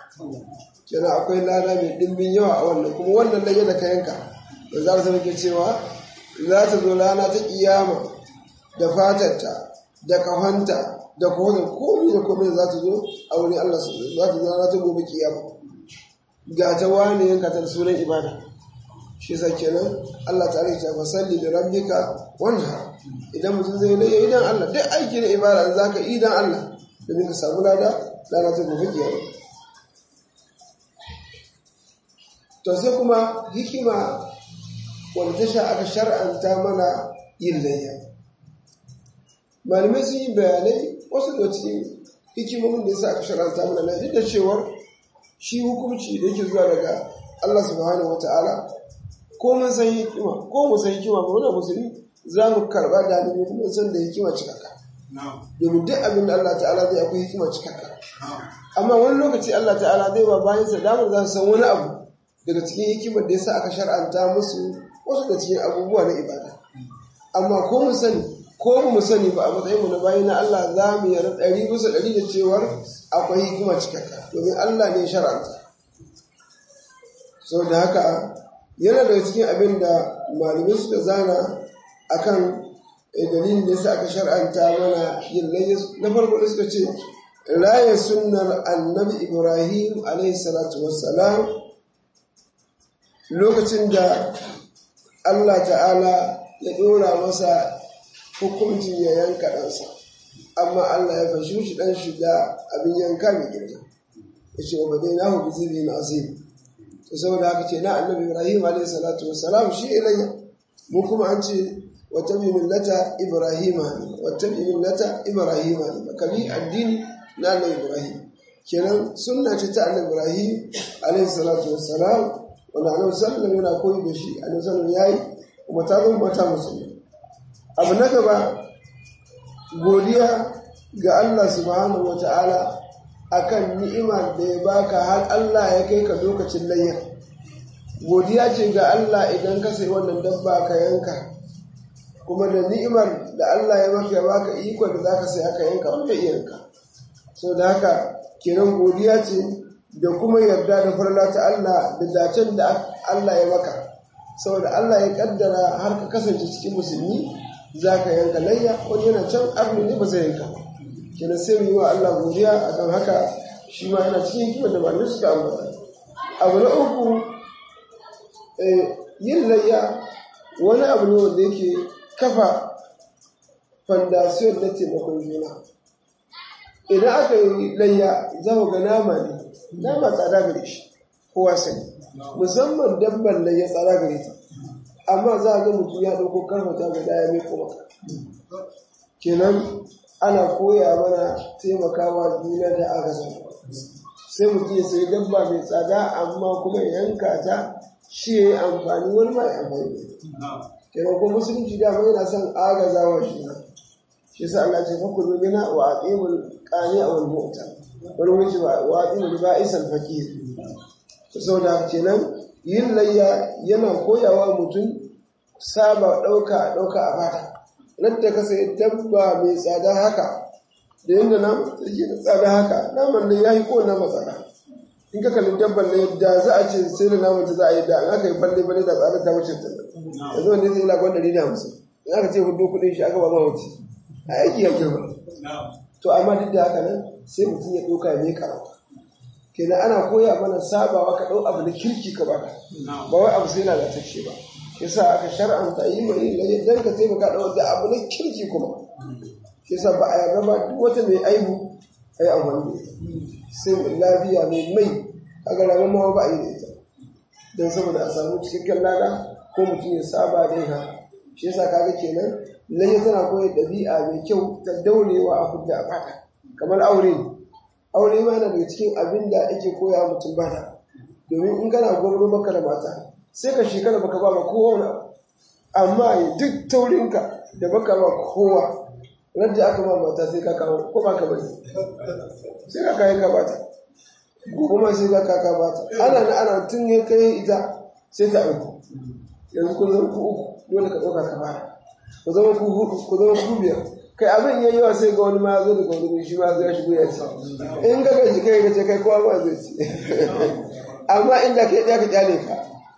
A: kenan akwai lada mai dimbin yawa a wannan kuma wannan layya da ka yanka da za su ke cewa za ta zo rana ta kiyama da fatarta da kahonta da kohon komai da komai za ta zo a wurin Allah za ta zo rana ta gobe kiyama ga ta wani yanka ta sunan ibada shi sa kenan Allah ta rike ta fasalli da rabbika wanha idan mutum zai laye idan Allah duk aiki na ibada in zaka idan Allah domin ka samu lada lana ta gobe kiyama to sai kuma hikima wanda ta sha aka shar'anta mana yin layya malamai sun yi bayanai wasu da cikin hikimomin da ya sa aka shar'anta mana na duk da cewar shi hukunci da yake zuwa daga Allah subhanahu wata'ala ko mun san hikima ko mu san hikima ba muna musulmi za mu karba da ni mun san da hikima cikakka domin duk abin da Allah ta'ala zai akwai hikima cikakka amma wani lokaci Allah ta'ala zai ba bayan sa damar za su san wani abu daga cikin hikimar da yasa aka shar'anta musu wasu da cikin abubuwa na ibada amma ko mu sani ko mu sani ba a matsayin mu na bayi na Allah za mu yarda ɗari bisa ɗari da cewar akwai hikima cikakka domin Allah ne shar'anta sau da haka yana daga cikin abin da malamai suka zana akan dalilin da yasa aka shar'anta mana yin layya na farko da suka ce raya sunnar annabi ibrahim alaihi salatu wassalam lokacin da allah ta'ala ya ɗora masa hukuncin ya yanka ɗansa amma allah ya fashi shi ɗan shiga abin yanka mai girma ya ce wa badai na hu bizibi na azim to saboda haka ce na annabi ibrahim alaihi salatu wassalam shi ilayya mu kuma an ce واتبع ملة إبراهيم واتبع ملة إبراهيم كبي الدين نال إبراهيم kenan sunna ce ta annabi Ibrahim alaihi salatu wassalam wanda annabi sallallahu yana koyi da shi annabi sallallahu yayi kuma ta zama mata musulmi abu na gaba godiya ga Allah subhanahu wataala akan ni'imar da ya baka har Allah ya kai ka lokacin layya godiya ce ga Allah idan ka sai wannan dabba ka yanka kuma da ni'imar da Allah ya maka ya baka iko da zaka sai aka yanka wanda yanka so da haka kenan godiya ce da kuma yarda da farla ta Allah da dacen da Allah ya maka saboda Allah ya kaddara har ka kasance cikin musulmi zaka yanka layya wani yana can arni ne ba zai yanka kenan sai mu yi wa Allah godiya akan haka shi ma yana cikin hikimar da malamai suka ambata abu na uku yin layya wani abu ne wanda yake kafa fandasiyon na taimakon juna idan aka yi layya za ku ga nama ne nama tsada gare shi kowa sani musamman dabban layya tsada gare ta amma za a ga mutum ya ɗauko karfata guda ya mai kuma kenan ana koya mana taimakawa juna da aka zama sai mutum ya sayi dabba mai tsada amma kuma ya yanka ta shi ya yi amfani wani ma ya amfani kenan ko musulunci dama yana son agazawa shi na shi sa Allah ce fakulu mina wa aqimul qani aw al-mu'ta wani wuce wa aqimul ba'is al-faqir to saboda kenan yin layya yana koyawa mutum saba dauka dauka a fata nan da ka sai dabba mai tsada haka da yanda nan take da tsada haka naman nan yayi ko na matsada in ka kalli dabban ne da za a ce sai da naman ta za a yi da an aka yi balle balle da tsada ta wuce ta yanzu wanda zai lagon ɗari da hamsin in aka ce hudu kuɗin shi aka ba ma wuce a aiki ya girma to amma duk da haka nan sai mutum ya ɗauka mai karawa kenan ana koya mana sabawa ka ɗau abu na kirki ka baka ba wai abu sai lalatacce ba yasa aka shar'anta yi mai lalle dan ka taimaka ɗau da abu na kirki kuma yasa ba a yarda ba duk wata mai aibu a yi amfani da ita sai mai lafiya mai mai kaga ranar ma ba a yi da ita don saboda a samu cikakken lada ko mutum ya saba da yin haka shi yasa kaga kenan lalle tana koyar ɗabi'a mai kyau ta daurewa a kudda a fata kamar aure aure ma yana daga cikin abin da ake koya mutum bata domin in kana gwamnati maka da mata sai ka shekara baka ba ma kowa wani amma duk taurinka da baka ba kowa rajja aka ba mata sai ka kawo ko ba ka bari sai ka kayan ka bata gobe ma sai ka kaka bata ana na ana tun ya kai ita sai ta aiko yanzu kun zama ku uku dole ka ɗauka ka fara ku zama ku hudu ku zama ku biyar kai abin ya yi wa sai ga wani ma zo daga wani shi ma zai shigo ya ci in ga gaji kai ka ce kai kowa ma zai ci amma inda kai ɗaya ka kyale ka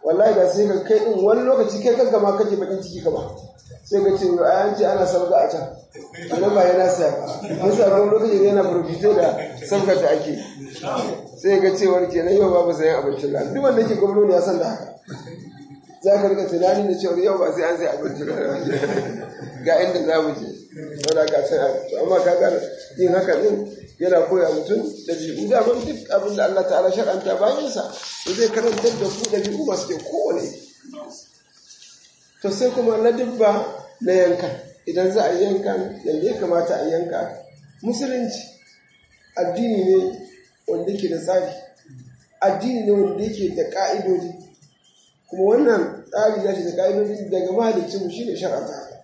A: wallahi da sai ka kai din wani lokaci kai kanka ma kake bakin ciki kama sai ka ce yau an ce ana sabga a can ana ba yana saya ba mun sa wani lokaci ne yana burfito da sabgar da ake sai ga cewar kenan yau babu sayan abincin rana duk wanda ke gwamnati ya san da haka za ka rika tunani da cewar yau ba sai an sai abincin rana ga inda za mu je wadda ka san abinci amma ka gane yin haka din yana koya mutum da jibu da ban duk abin da Allah ta'ala shar'anta bayan sa to zai karantar da ku da jibu masu kyau kowane to sai kuma na dubba na yanka idan za a yi yanka yadda ya kamata a yanka musulunci addini ne wanda yake da tsari addini ne wanda yake da ka'idodi kuma wannan tsari ya ce da ka'idodi daga mahaliccinmu shi ne shar'anta haka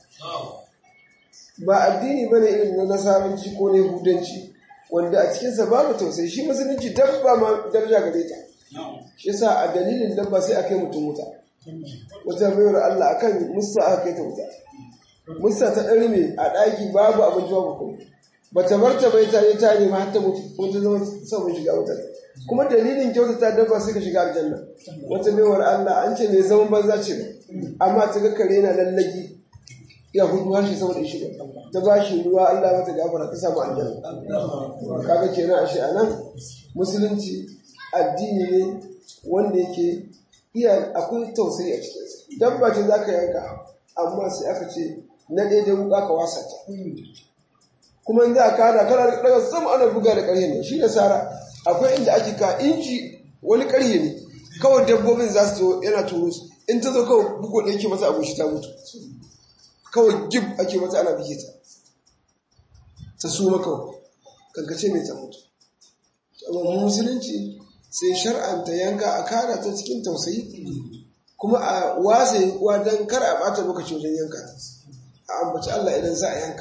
A: ba addini ba ne irin na nasaranci ko na yahudanci wanda a cikinsa babu tausayi shi musulunci dabba ma daraja gare ta shi yasa a dalilin dabba sai a kai mutum wuta wata bayar Allah akan musa aka kai ta wuta musa ta ɗari ne a ɗaki babu abinci babu kuma bata bar ta bai ta yi ta nema har ta mutu ko ta zama sabon shiga wuta kuma dalilin kyautata dabba sai ka shiga aljanna wata baiwar Allah an ce mai zaman banza ce amma ta ga kare na lallagi ya hudu harshe saboda shi ta ba shi ruwa Allah mata gafara ta samu aljanna kaga kenan ashe anan musulunci addini ne wanda yake iya akwai tausayi a cikin dabba ce zaka yanka amma sai aka ce na daidai wuka ka wasa ta kuma in za a kada kana daga sama ana buga da ƙarhe ne shi da sara akwai inda ake ka inji wani ƙarhe ne kawai dabbobin za su zo yana turo su in ta zo kawai bugo da yake masa abu shi ta mutu kawai gib ake mata ana bige ta ta suma kawai kankace mai ta mutu amma musulunci sai shar'anta yanka a kara ta cikin tausayi kuma a wase wa don kar a bata lokaci wajen yanka a ambaci Allah idan za a yanka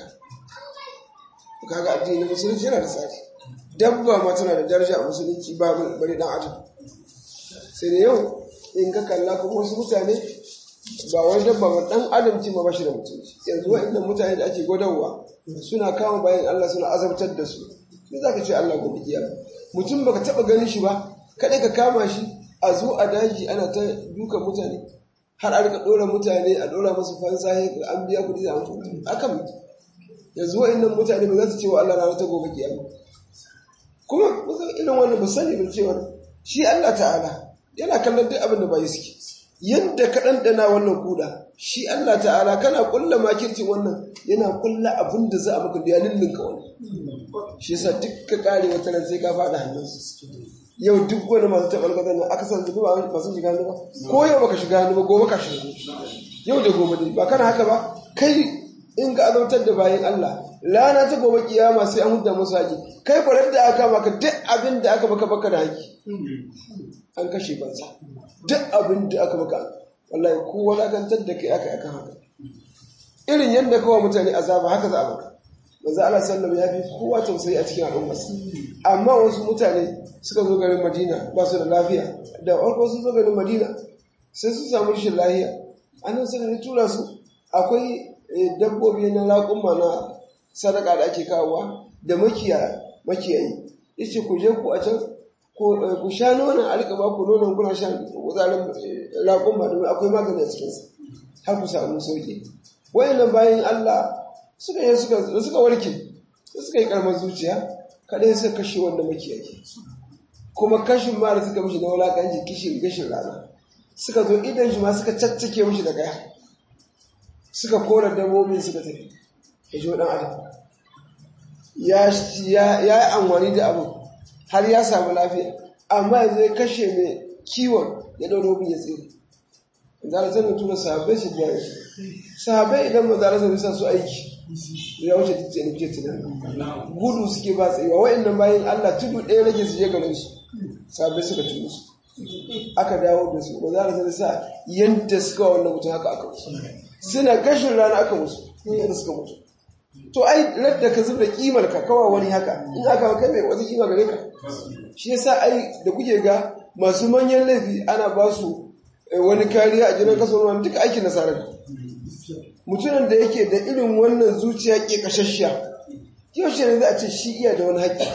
A: kaga addini na musulunci yana da tsari dabba ma tana da daraja a musulunci ba bari dan adam sai da yau in ka kalla kuma wasu mutane ba wani dabba ba dan adam ce ma bashi da mutunci yanzu wa'annan mutane da ake gwadawa suna kama bayan Allah suna azabtar da su sai zaka ce Allah gobe kiyama mutum baka taba ganin shi ba kada ka kama shi a zo a daji ana ta dukan mutane har a rika dora mutane a dora musu fansa an biya kuɗi da an mutu akan yanzu wa'annan mutane ba za su ce wa Allah rana ta gobe kiyama kuma musan irin wannan ba sani ba cewa shi Allah ta'ala yana kallon duk abin da bai suke yadda ka ɗanɗana wannan kuda shi Allah ta'ala kana kulla makircin wannan yana kulla abin da za a maka da ya lullunka wani shi yasa duk ka kare wata nan sai ka faɗa hannunsu yau duk wani masu taɓar gazan nan aka san zuba ba masu shiga hannu ba ko yau baka shiga hannu ba gobe ka shiga yau da gobe ne ba kana haka ba kai in ka azautar da bayan Allah rana ta gobe kiyama sai an hudda musu haƙi kai farar da aka maka duk abin da aka baka baka da haƙi an kashe banza duk abin da aka maka wallahi ko wadatantar da kai aka aka haka irin yadda kawai mutane azaba haka za a maka manzo Allah sallallahu ya fi kowa tausayi a cikin al'ummar amma wasu mutane suka zo garin Madina ba su da lafiya da farko sun zo garin Madina sai su samu rashin lafiya annan suka tura su akwai dabbobi na raƙumma na sadaka da ake kawowa da makiyayi yace ku je ku a can ku sha nonon a rika ba ku nonon kuna shan wazarin raƙumma domin akwai magani a cikinsa har ku samu sauƙi wayannan bayan Allah suka yi suka suka warke suka yi karmar zuciya kadai suka kashe wanda makiyayi kuma kashin ma da suka mishi na wulaƙanci kishin gashin rana suka zo idan shi ma suka caccake mishi da kaya suka kora dabbobin suka tafi ya ji waɗan adam ya yi amfani da abu har ya samu lafiya amma yanzu ya kashe mai kiwon ya ɗau robin ya tsere zara zan tura sahabbai su biya shi sahabbai idan ba zara zan sa su aiki ya wuce ta ce nuke tunani gudu suke ba tsayewa wa'annan bayan Allah tudu ɗaya rage su je garin su sahabbai suka tudu su aka dawo da su ba zara zan sa yadda suka wa wannan mutum haka aka musu suna gashin rana aka musu yadda suka mutu to ai radda ka zubda kimar ka kawa wani haka in aka kai mai wata kima gare ka shi yasa ai da kuke ga masu manyan laifi ana ba su wani kariya a jiran kaso wani duka aikin nasara ne mutumin da yake da irin wannan zuciya ke kashashiya yaushe ne za a ce shi iya da wani haƙƙi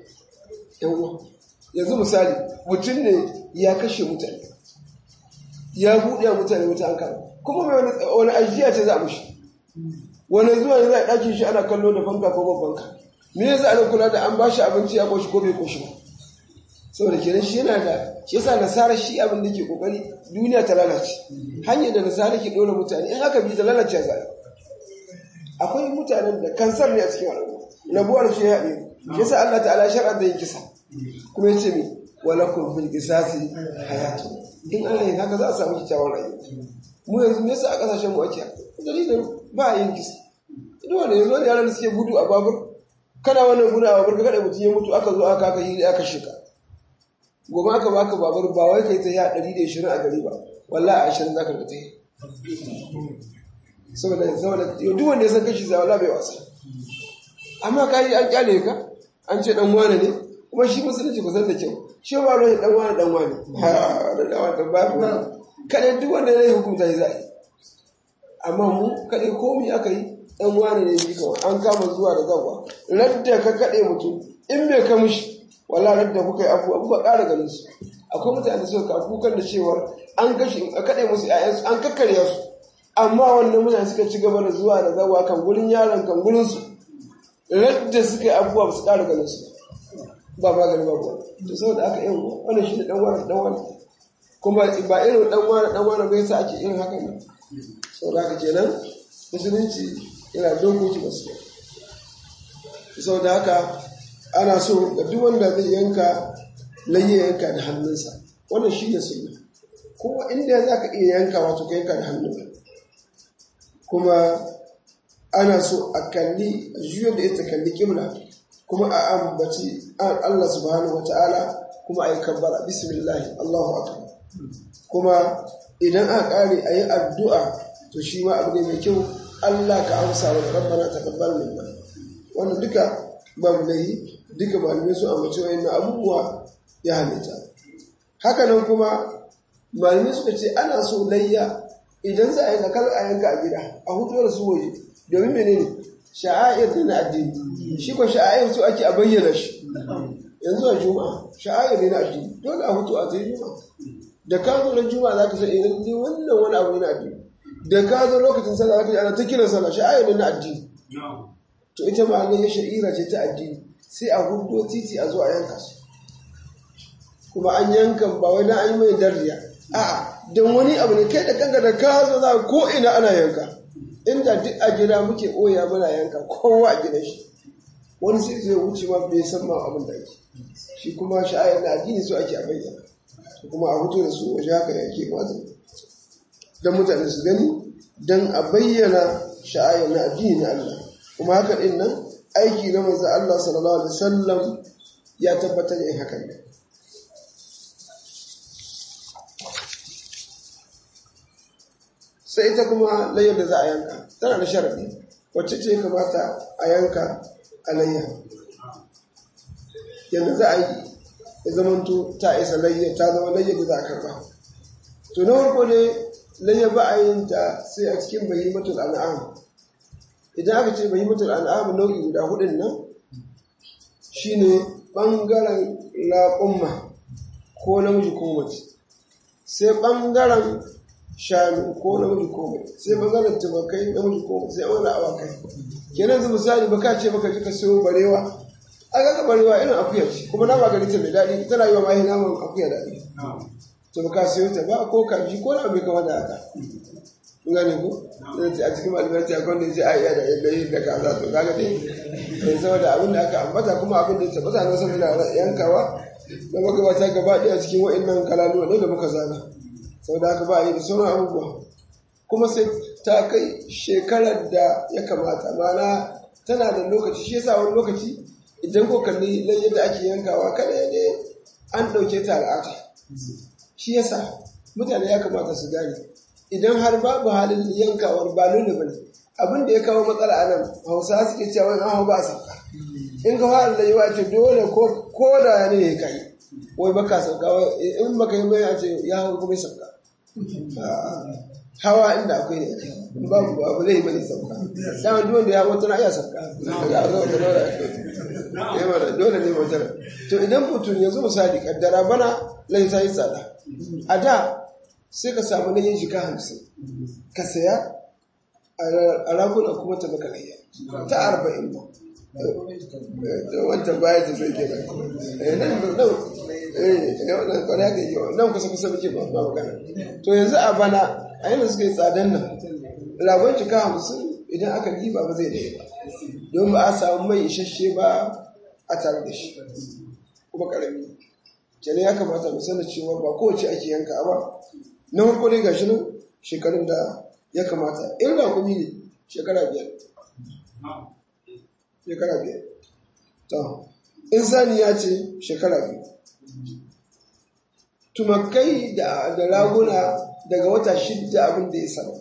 A: yanzu misali mutum ne ya kashe mutane ya buɗe mutane wuta an kama kuma mai wani ajiya ce za a mushi wani zuwa ne za a ɗakin shi ana kallo da fanka ko ban fanka me ya za a kula da an ba shi abinci ya koshi ko bai koshi ba saboda kenan shi yana da shi yasa nasara shi abin da ke kokari duniya ta lalace hanyar da nasara ke dora mutane in aka bi ta lalace za akwai mutanen da kansar ne a cikin al'umma rabuwar shi ya haɗe shi yasa Allah ta'ala shar'a da yin kisa kuma yace mi walakum fil qisasi hayatu in Allah yin haka za a samu kyakkyawan rayuwa mu yanzu me yasa a kasashen mu ake dalilin ba a yin kisa idan wanda yanzu wani yaran da suke gudu a babur kana wannan gudu a babur ka kada mutum ya mutu aka zo aka aka yi aka shika gobe aka baka babur ba wai kai ta yi a ɗari da ishirin a gari ba wallahi a ashirin za ka ta yi saboda saboda duk wanda ya san kashi zai wallahi bai wasa amma ka yi an kyale ka an ce dan wane ne kuma shi musulunci ku san da kyau shi ba ruwan dan wane dan wane ha da dan wane ba ku kada duk wanda ya hukunta shi zai amma mu kada komai aka yi dan wane ne shi kawai an kama zuwa da zawa radda ka kade mutum in bai ka mishi wala radda kuka yi abu abu ba ƙara ganin su akwai mutane da suka kukan da cewar an kashe a kaɗe musu ƴaƴansu an kakkarya su amma wannan mutane suka ci gaba da zuwa da zawa kan gurin yaron kan gurin su radda suka yi abubuwa ba su ƙara ganin su ba magani ba ba to saboda aka yin wannan shi ne dan wani dan wani kuma ba irin dan wani dan wani bai sa ake irin haka ne saboda haka kenan musulunci yana dokoki masu saboda haka ana so ga duk wanda zai yanka laye yanka da hannunsa wannan shi ne sunna kuma inda za ka iya yanka wato ka yanka da hannunka kuma ana so a kalli a juyar da ita kalli kimla kuma a ambaci Allah subhanahu wa ta'ala kuma a yi kabbara bismillah Allahu akbar kuma idan aka kare a yi addu'a to shi ma abu ne mai kyau Allah ka amsa wa rabbana taqabbal minna wannan duka babu laihi duka malamai su ambaci wayannan abubuwa ya halitta haka nan kuma malamai suka ce ana so layya idan za a yanka kar a yanka a gida a hutu da su waje domin menene sha'air ne na addini shi ko sha'air su ake a bayyana shi yanzu a juma'a sha'air ne na addini dole a hutu a zai juma'a da ka zo ran juma'a zaka san idan ni wannan wani abu ne na addini da ka zo lokacin sallah zaka ji ana ta kiran sallah sha'air ne na addini to ita ma ne sha'ira ce ta addini sai a hudo titi a zo a yanka su kuma an yankan ba wai dan an yi mai dariya a'a don wani abu ne kai da kanka da ka zo za ko ina ana yanka inda duk a gida muke oya muna yanka kowa a gidan shi wani sai zai wuce ma bai san ma abin da ake shi kuma sha'ayar da addini su ake a bayyana kuma a fito da su waje haka yake wata don mutane su gani don a bayyana sha'ayar na addini na Allah kuma haka din nan aiki na manzo Allah sallallahu alaihi wasallam ya tabbatar da hakan ne sai ita kuma layyar da za a yanka tana da sharaɗi wacce ce kamata a yanka a layya yadda za a yi ya zamanto ta isa layyar ta zama layyar da za a karɓa to na farko ne layyar ba a yin ta sai a cikin bahimatul an'am idan aka ce bahimatul an'am nau'i guda hudun nan shine ɓangaren laƙumma ko namiji ko mace sai ɓangaren shanu ko namiji ko mai sai maganar tumakai namiji ko mai sai wani awakai kenan zu misali baka ce baka ji ka sayo barewa a ga barewa irin akuya ce kuma na ba gari ta mai daɗi tana yi wa mahi naman akuya daɗi to baka sayo ta ba ko kaji ko na bai kama da haka kun gane ko a cikin malamai ta kwan da ce a iya da yadda yi da kaza to kaga dai sai saboda abin da aka ambata kuma abin da ya tabbata na saboda yankawa da magabata gaba ɗaya cikin wa'annan kalaluwa ne da muka zana sau da haka ba yi da sauran abubuwa kuma sai ta kai shekarar da ya kamata mana tana da lokaci shi yasa wani lokaci idan ko kalli lai yadda ake yankawa kada ne an ɗauke ta al'ada shi yasa mutane ya kamata su gane idan har babu halin yankawar ba lullu bane abin da ya kawo matsala a nan hausa suke cewa wani hau ba sauka in ka fara layuwa ce dole ko da ne ya kai wai baka sauka in baka yi mai a ce ya hau kuma sauka hawa inda akwai ne babu abu zai bane sauka dama duk wanda ya mutu na iya sauka daga arzo da dole ya mana dole ne mutu to idan mutum yanzu misali kaddara bana lai ta yi tsada a da sai ka samu na yin jika hamsin ka saya a raguna kuma ta maka layya ta arba'in ba wancan baya ta zai kenan nan nan nan kwarai haka yi nan kusa kusa muke ba ba magana to yanzu a bana a yana suka yi tsadan nan ragon jika hamsin idan aka diba ba zai daya ba don ba a samu mai isasshe ba a tare da shi kuma karami kenan ya kamata mu sanar cewa ba kowace ake yanka ba na farko dai gashi nan shekarun da ya kamata in rakumi ne shekara biyar shekara biyar to in saniya ce shekara biyu tumakai da raguna daga wata shidda abin da ya sama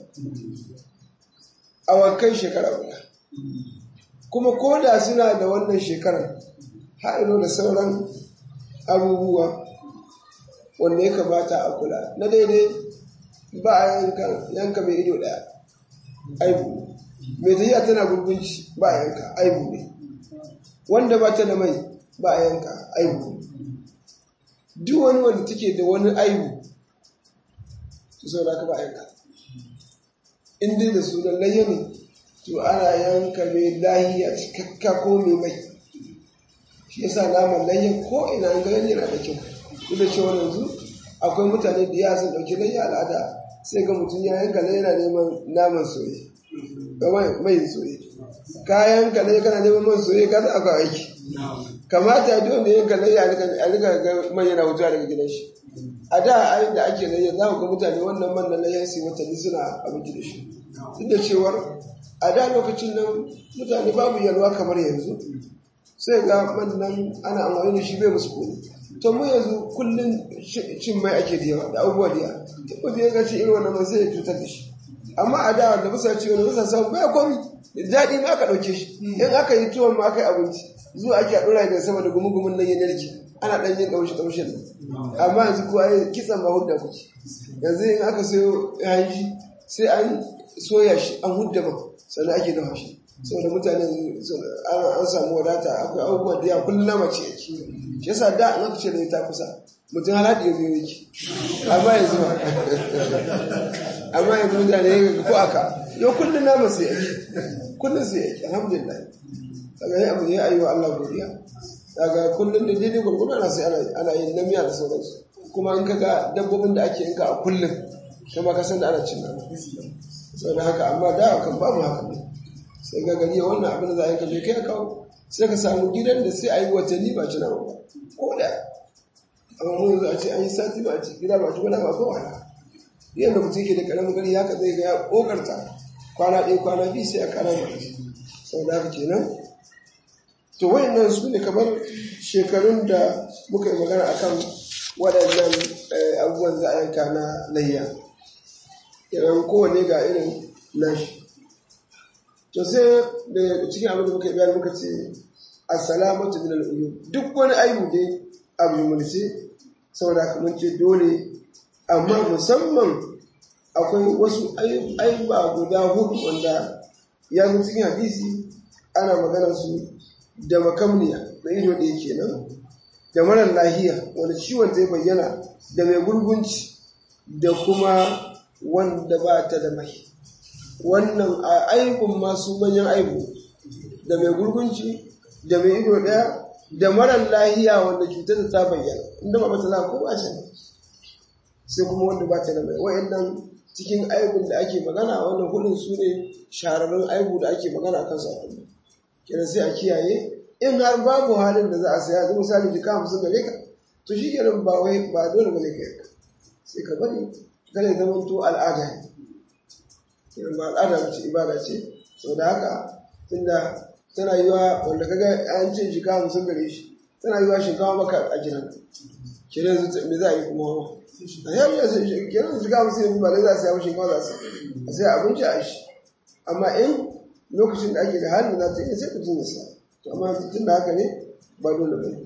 A: awakai shekara guda kuma ko da suna da wannan shekarar haɗino da sauran abubuwa wanda ya kamata a kula na daidai ba a yanka mai ido ɗaya aibu mai tafiya tana gurgunci ba a yanka aibu ne wanda ba ta da mai ba a yanka aibu duk wani wanda take da wani aibu su sau da ka ba a yanka in dai da sunan layya ne to ana yanka mai lahiya cikakka ko mai mai shi yasa naman layya ko ina an gani yana da kyau duk da cewa yanzu akwai mutane da ya sun ɗauki layya al'ada sai ga mutum ya yanka layya yana neman naman soye mai soye kayan ka layya kana neman man soye ka akwai aiki kamata ya duk wanda yanka layya a rika ga man yana hutuwa daga gidan shi a da ayin da ake layya za ku ga mutane wannan man na layya su watanni suna abinci da shi duk da cewar a da lokacin nan mutane babu yalwa kamar yanzu sai ga man nan ana amfani da shi bai musu kone to mu yanzu kullum cin mai ake da yawa da abubuwa da yawa duk da ya ga ci irin wannan man sai ya cutar da shi amma a da wanda bisa ci wani bisa samu bai komi daɗi ma aka ɗauke shi in aka yi tuwon ma aka yi abinci zuwa ake a ɗora da sama da gumugumin nan ya narke ana ɗan yin ɗaushe ɗaushen nan amma yanzu ko ai kitsan ma hudda kuke yanzu in aka sayo hanji sai an soya shi an hudda ba sannan ake dafa shi saboda mutane an samu wadata akwai abubuwa da yawa kullum nama ce yake shi yasa da an aka ce da ta kusa mutum halaɗi ya biyo yake amma yanzu ba amma yanzu mutane ko aka yau kullum nama sai yake kullum sai yake alhamdulillah daga yi abu ya yi wa Allah godiya daga kullum da daidai gurgudu ana sai ana yin namiya da sauransu kuma in kaga dabbobin da ake yanka a kullum kuma ka san da ana cin nama saboda haka amma da kan babu haka ne sai ga gari wannan abin da za a yanka bai kai kawo sai ka samu gidan da sai a yi watanni ba ci nama ba ko da amma mun yanzu a ce an yi sati ba a ci gida ba ci wani ba ko wani yadda mutum ke da karamin gari haka zai ga ya kokarta kwana ɗaya kwana biyu sai a kara ba saboda haka kenan to wayannan su ne kamar shekarun da muka yi magana akan waɗannan abubuwan za a yanka na layya idan kowane ga irin nashi to sai da cikin abin da muka yi bayani muka ce assalamatu min al-uyub duk wani aibu dai abu mulce saboda kamar ce dole amma musamman akwai wasu aiba guda hudu wanda ya zo cikin hadisi ana magana su da makamniya da ido da yake nan da marar lahiya wanda ciwon zai bayyana da mai gurgunci da kuma wanda ba ta da mai wannan a aibun masu manyan aibu da mai gurgunci da mai ido daya da marar lahiya wanda cutar ta bayyana inda ba mata ko ba ce sai kuma wanda ba ta da mai wa'annan cikin aibun da ake magana wannan hudun su ne shahararrun aibu da ake magana kan sa kullum kenan sai a kiyaye in har babu halin da za a saya zai misali jika hamsin gare ka to shi kenan ba wai ba dole bane ka yanka sai ka bari kada ya zama to al'ada ne kenan ba al'ada ba ce ibada ce sau da haka tunda tana yi wa wanda kaga an ce jika hamsin gare shi tana yi wa shinkawa maka a gidan kenan me za a yi kuma a yau ya sai kenan jika hamsin yanzu ba za a saya shinkawa za su a sai abinci a shi amma in lokacin da ake da halin za ta yi sai mutum ya sa to amma tun da haka ne ba dole ba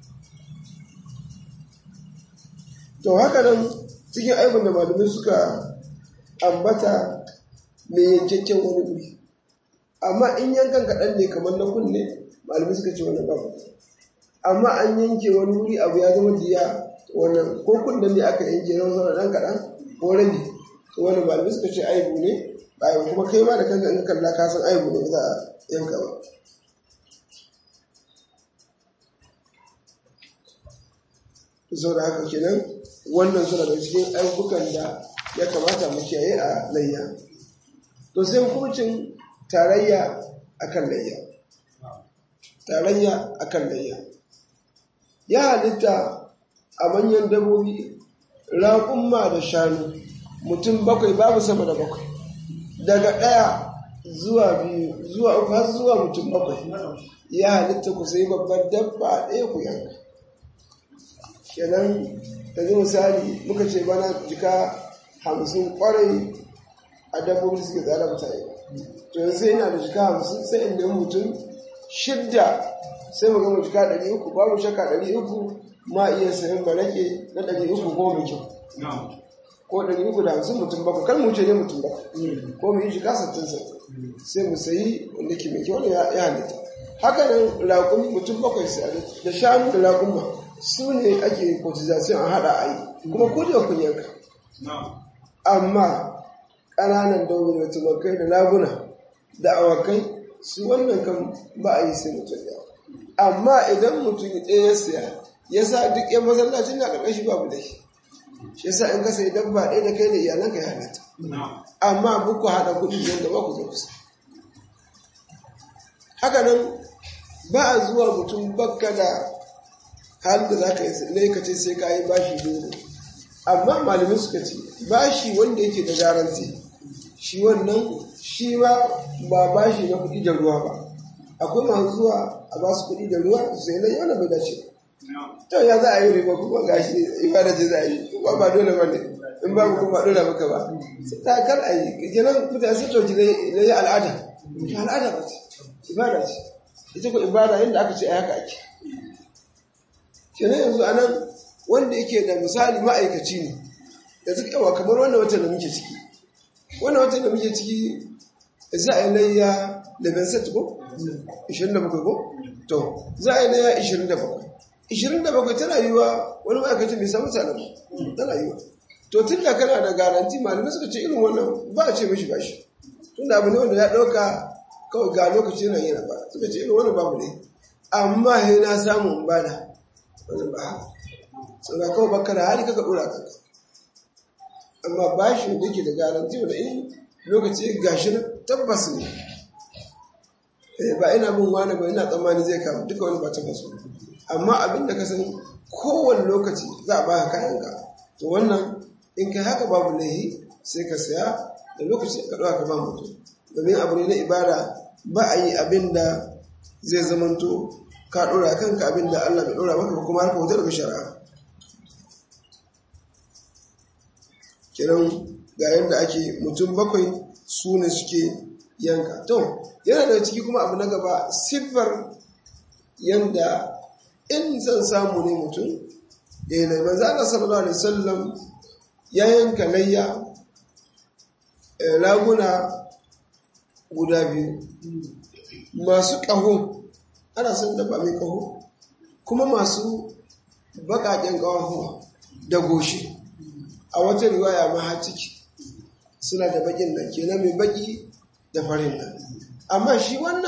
A: to haka nan cikin aibin da malamai suka ambata mai yankakken wani guri amma in yankan kaɗan ne kamar na kunne malamai suka ce wani babu amma an yanke wani wuri abu ya zama diya wannan ko kunnen ne aka yanke na wasu ɗan kaɗan ko rabi to wani malamai suka ce aibu ne bayan kuma kai ma da kanka in kalla ka san aibu ne ba za a yanka ba sau da haka kenan wannan suna da cikin ayyukan da ya kamata mu kiyaye a layya to sai hukuncin tarayya akan layya tarayya akan layya ya halitta a manyan dabobi raƙumma da shanu mutum bakwai babu sama da bakwai daga ɗaya zuwa biyu zuwa uku har zuwa mutum bakwai ya halitta ku sai babbar dabba ɗaya ku yanka kenan yanzu misali muka ce bana jika hamsin kwarai a dabbobi suke tsada mutane to yanzu yana da jika hamsin sai in nemi mutum shidda sai mu gama jika ɗari uku babu shaka ɗari uku ma iya sayan barake na ɗari uku ko mai kyau ko ɗari uku da hamsin mutum bakwai kan mu ce ne mutum bakwai ko mu yi jika sattin sattin sai mu sayi wanda ke mai kyau ya halitta haka nan raƙumi mutum bakwai sai da shanu da raƙumma su ne ake cotization a haɗa a yi kuma ku da kun yanka amma ƙananan dauri da tumakai da laguna da awakai su wannan kan ba a yi sai mutum ɗaya amma idan mutum ɗaya ya siya ya sa duk yan masallacin na ƙarƙashi babu da shi shi yasa in ka sayi dabba ɗaya da kai da iyalanka ya halatta amma buku haɗa kuɗi don da ba ku zo kusa haka nan ba a zuwa mutum bakka da halin da za ka yi ka ce sai ka yi bashi dole amma malamin suka ce bashi wanda yake da garanti shi wannan shi ma ba bashi na kuɗi da ruwa ba akwai masu zuwa a ba su kuɗi da ruwa su sai na yana bai dace to ya za a yi riba kuma gashi ibada ce za a yi kuma ba dole ba ne in ba kuma ba dole maka ba sai ta kar a yi kenan mutane sun ɗauki na yi al'ada al'ada ba ce ibada ce ita ko ibada yadda aka ce a haka ake kenan yanzu a nan wanda yake da misali ma'aikaci ne da suka yawa kamar wannan watan da muke ciki wannan watan da muke ciki za a yi layya da benset ko? 27 ko? to za a yi layya 27 27 tana yiwa wani ma'aikaci bai samu sanar tana yiwa to tun da kana da garanti malamai suka ce irin wannan ba a ce mashi bashi tun da abu ne wanda ya ɗauka kawai ga lokaci yana yana ba suka ce irin wannan babu ne amma he na samu bada wani ba sau da kawai baka da hali kaka dora kanka amma ba shi da yake da garanti wanda in lokaci gashi na tabbas ne ba ina bin wani ba ina tsammani zai kama duka wani ba tabbas amma abin da ka san kowane lokaci za a baka kayanka to wannan in kai haka babu laihi sai ka saya da lokaci ka ɗauka ka ba mutum domin abu ne na ibada ba a yi abin da zai zamanto ka ɗora kanka abin da Allah bai ɗora maka ba kuma harka wuta daga shari'a kiran ga yadda ake mutum bakwai su ne suke yanka to yana da ciki kuma abu na gaba siffar yadda in zan samu ne mutum da yana manzo Allah sallallahu alaihi wasallam ya yanka layya raguna guda biyu masu ƙaho ana son dabba mai ƙaho kuma masu baƙaƙen ƙaho da goshi a wata riwaya ma ciki suna da baƙin nan kenan mai baƙi da farin nan amma shi wannan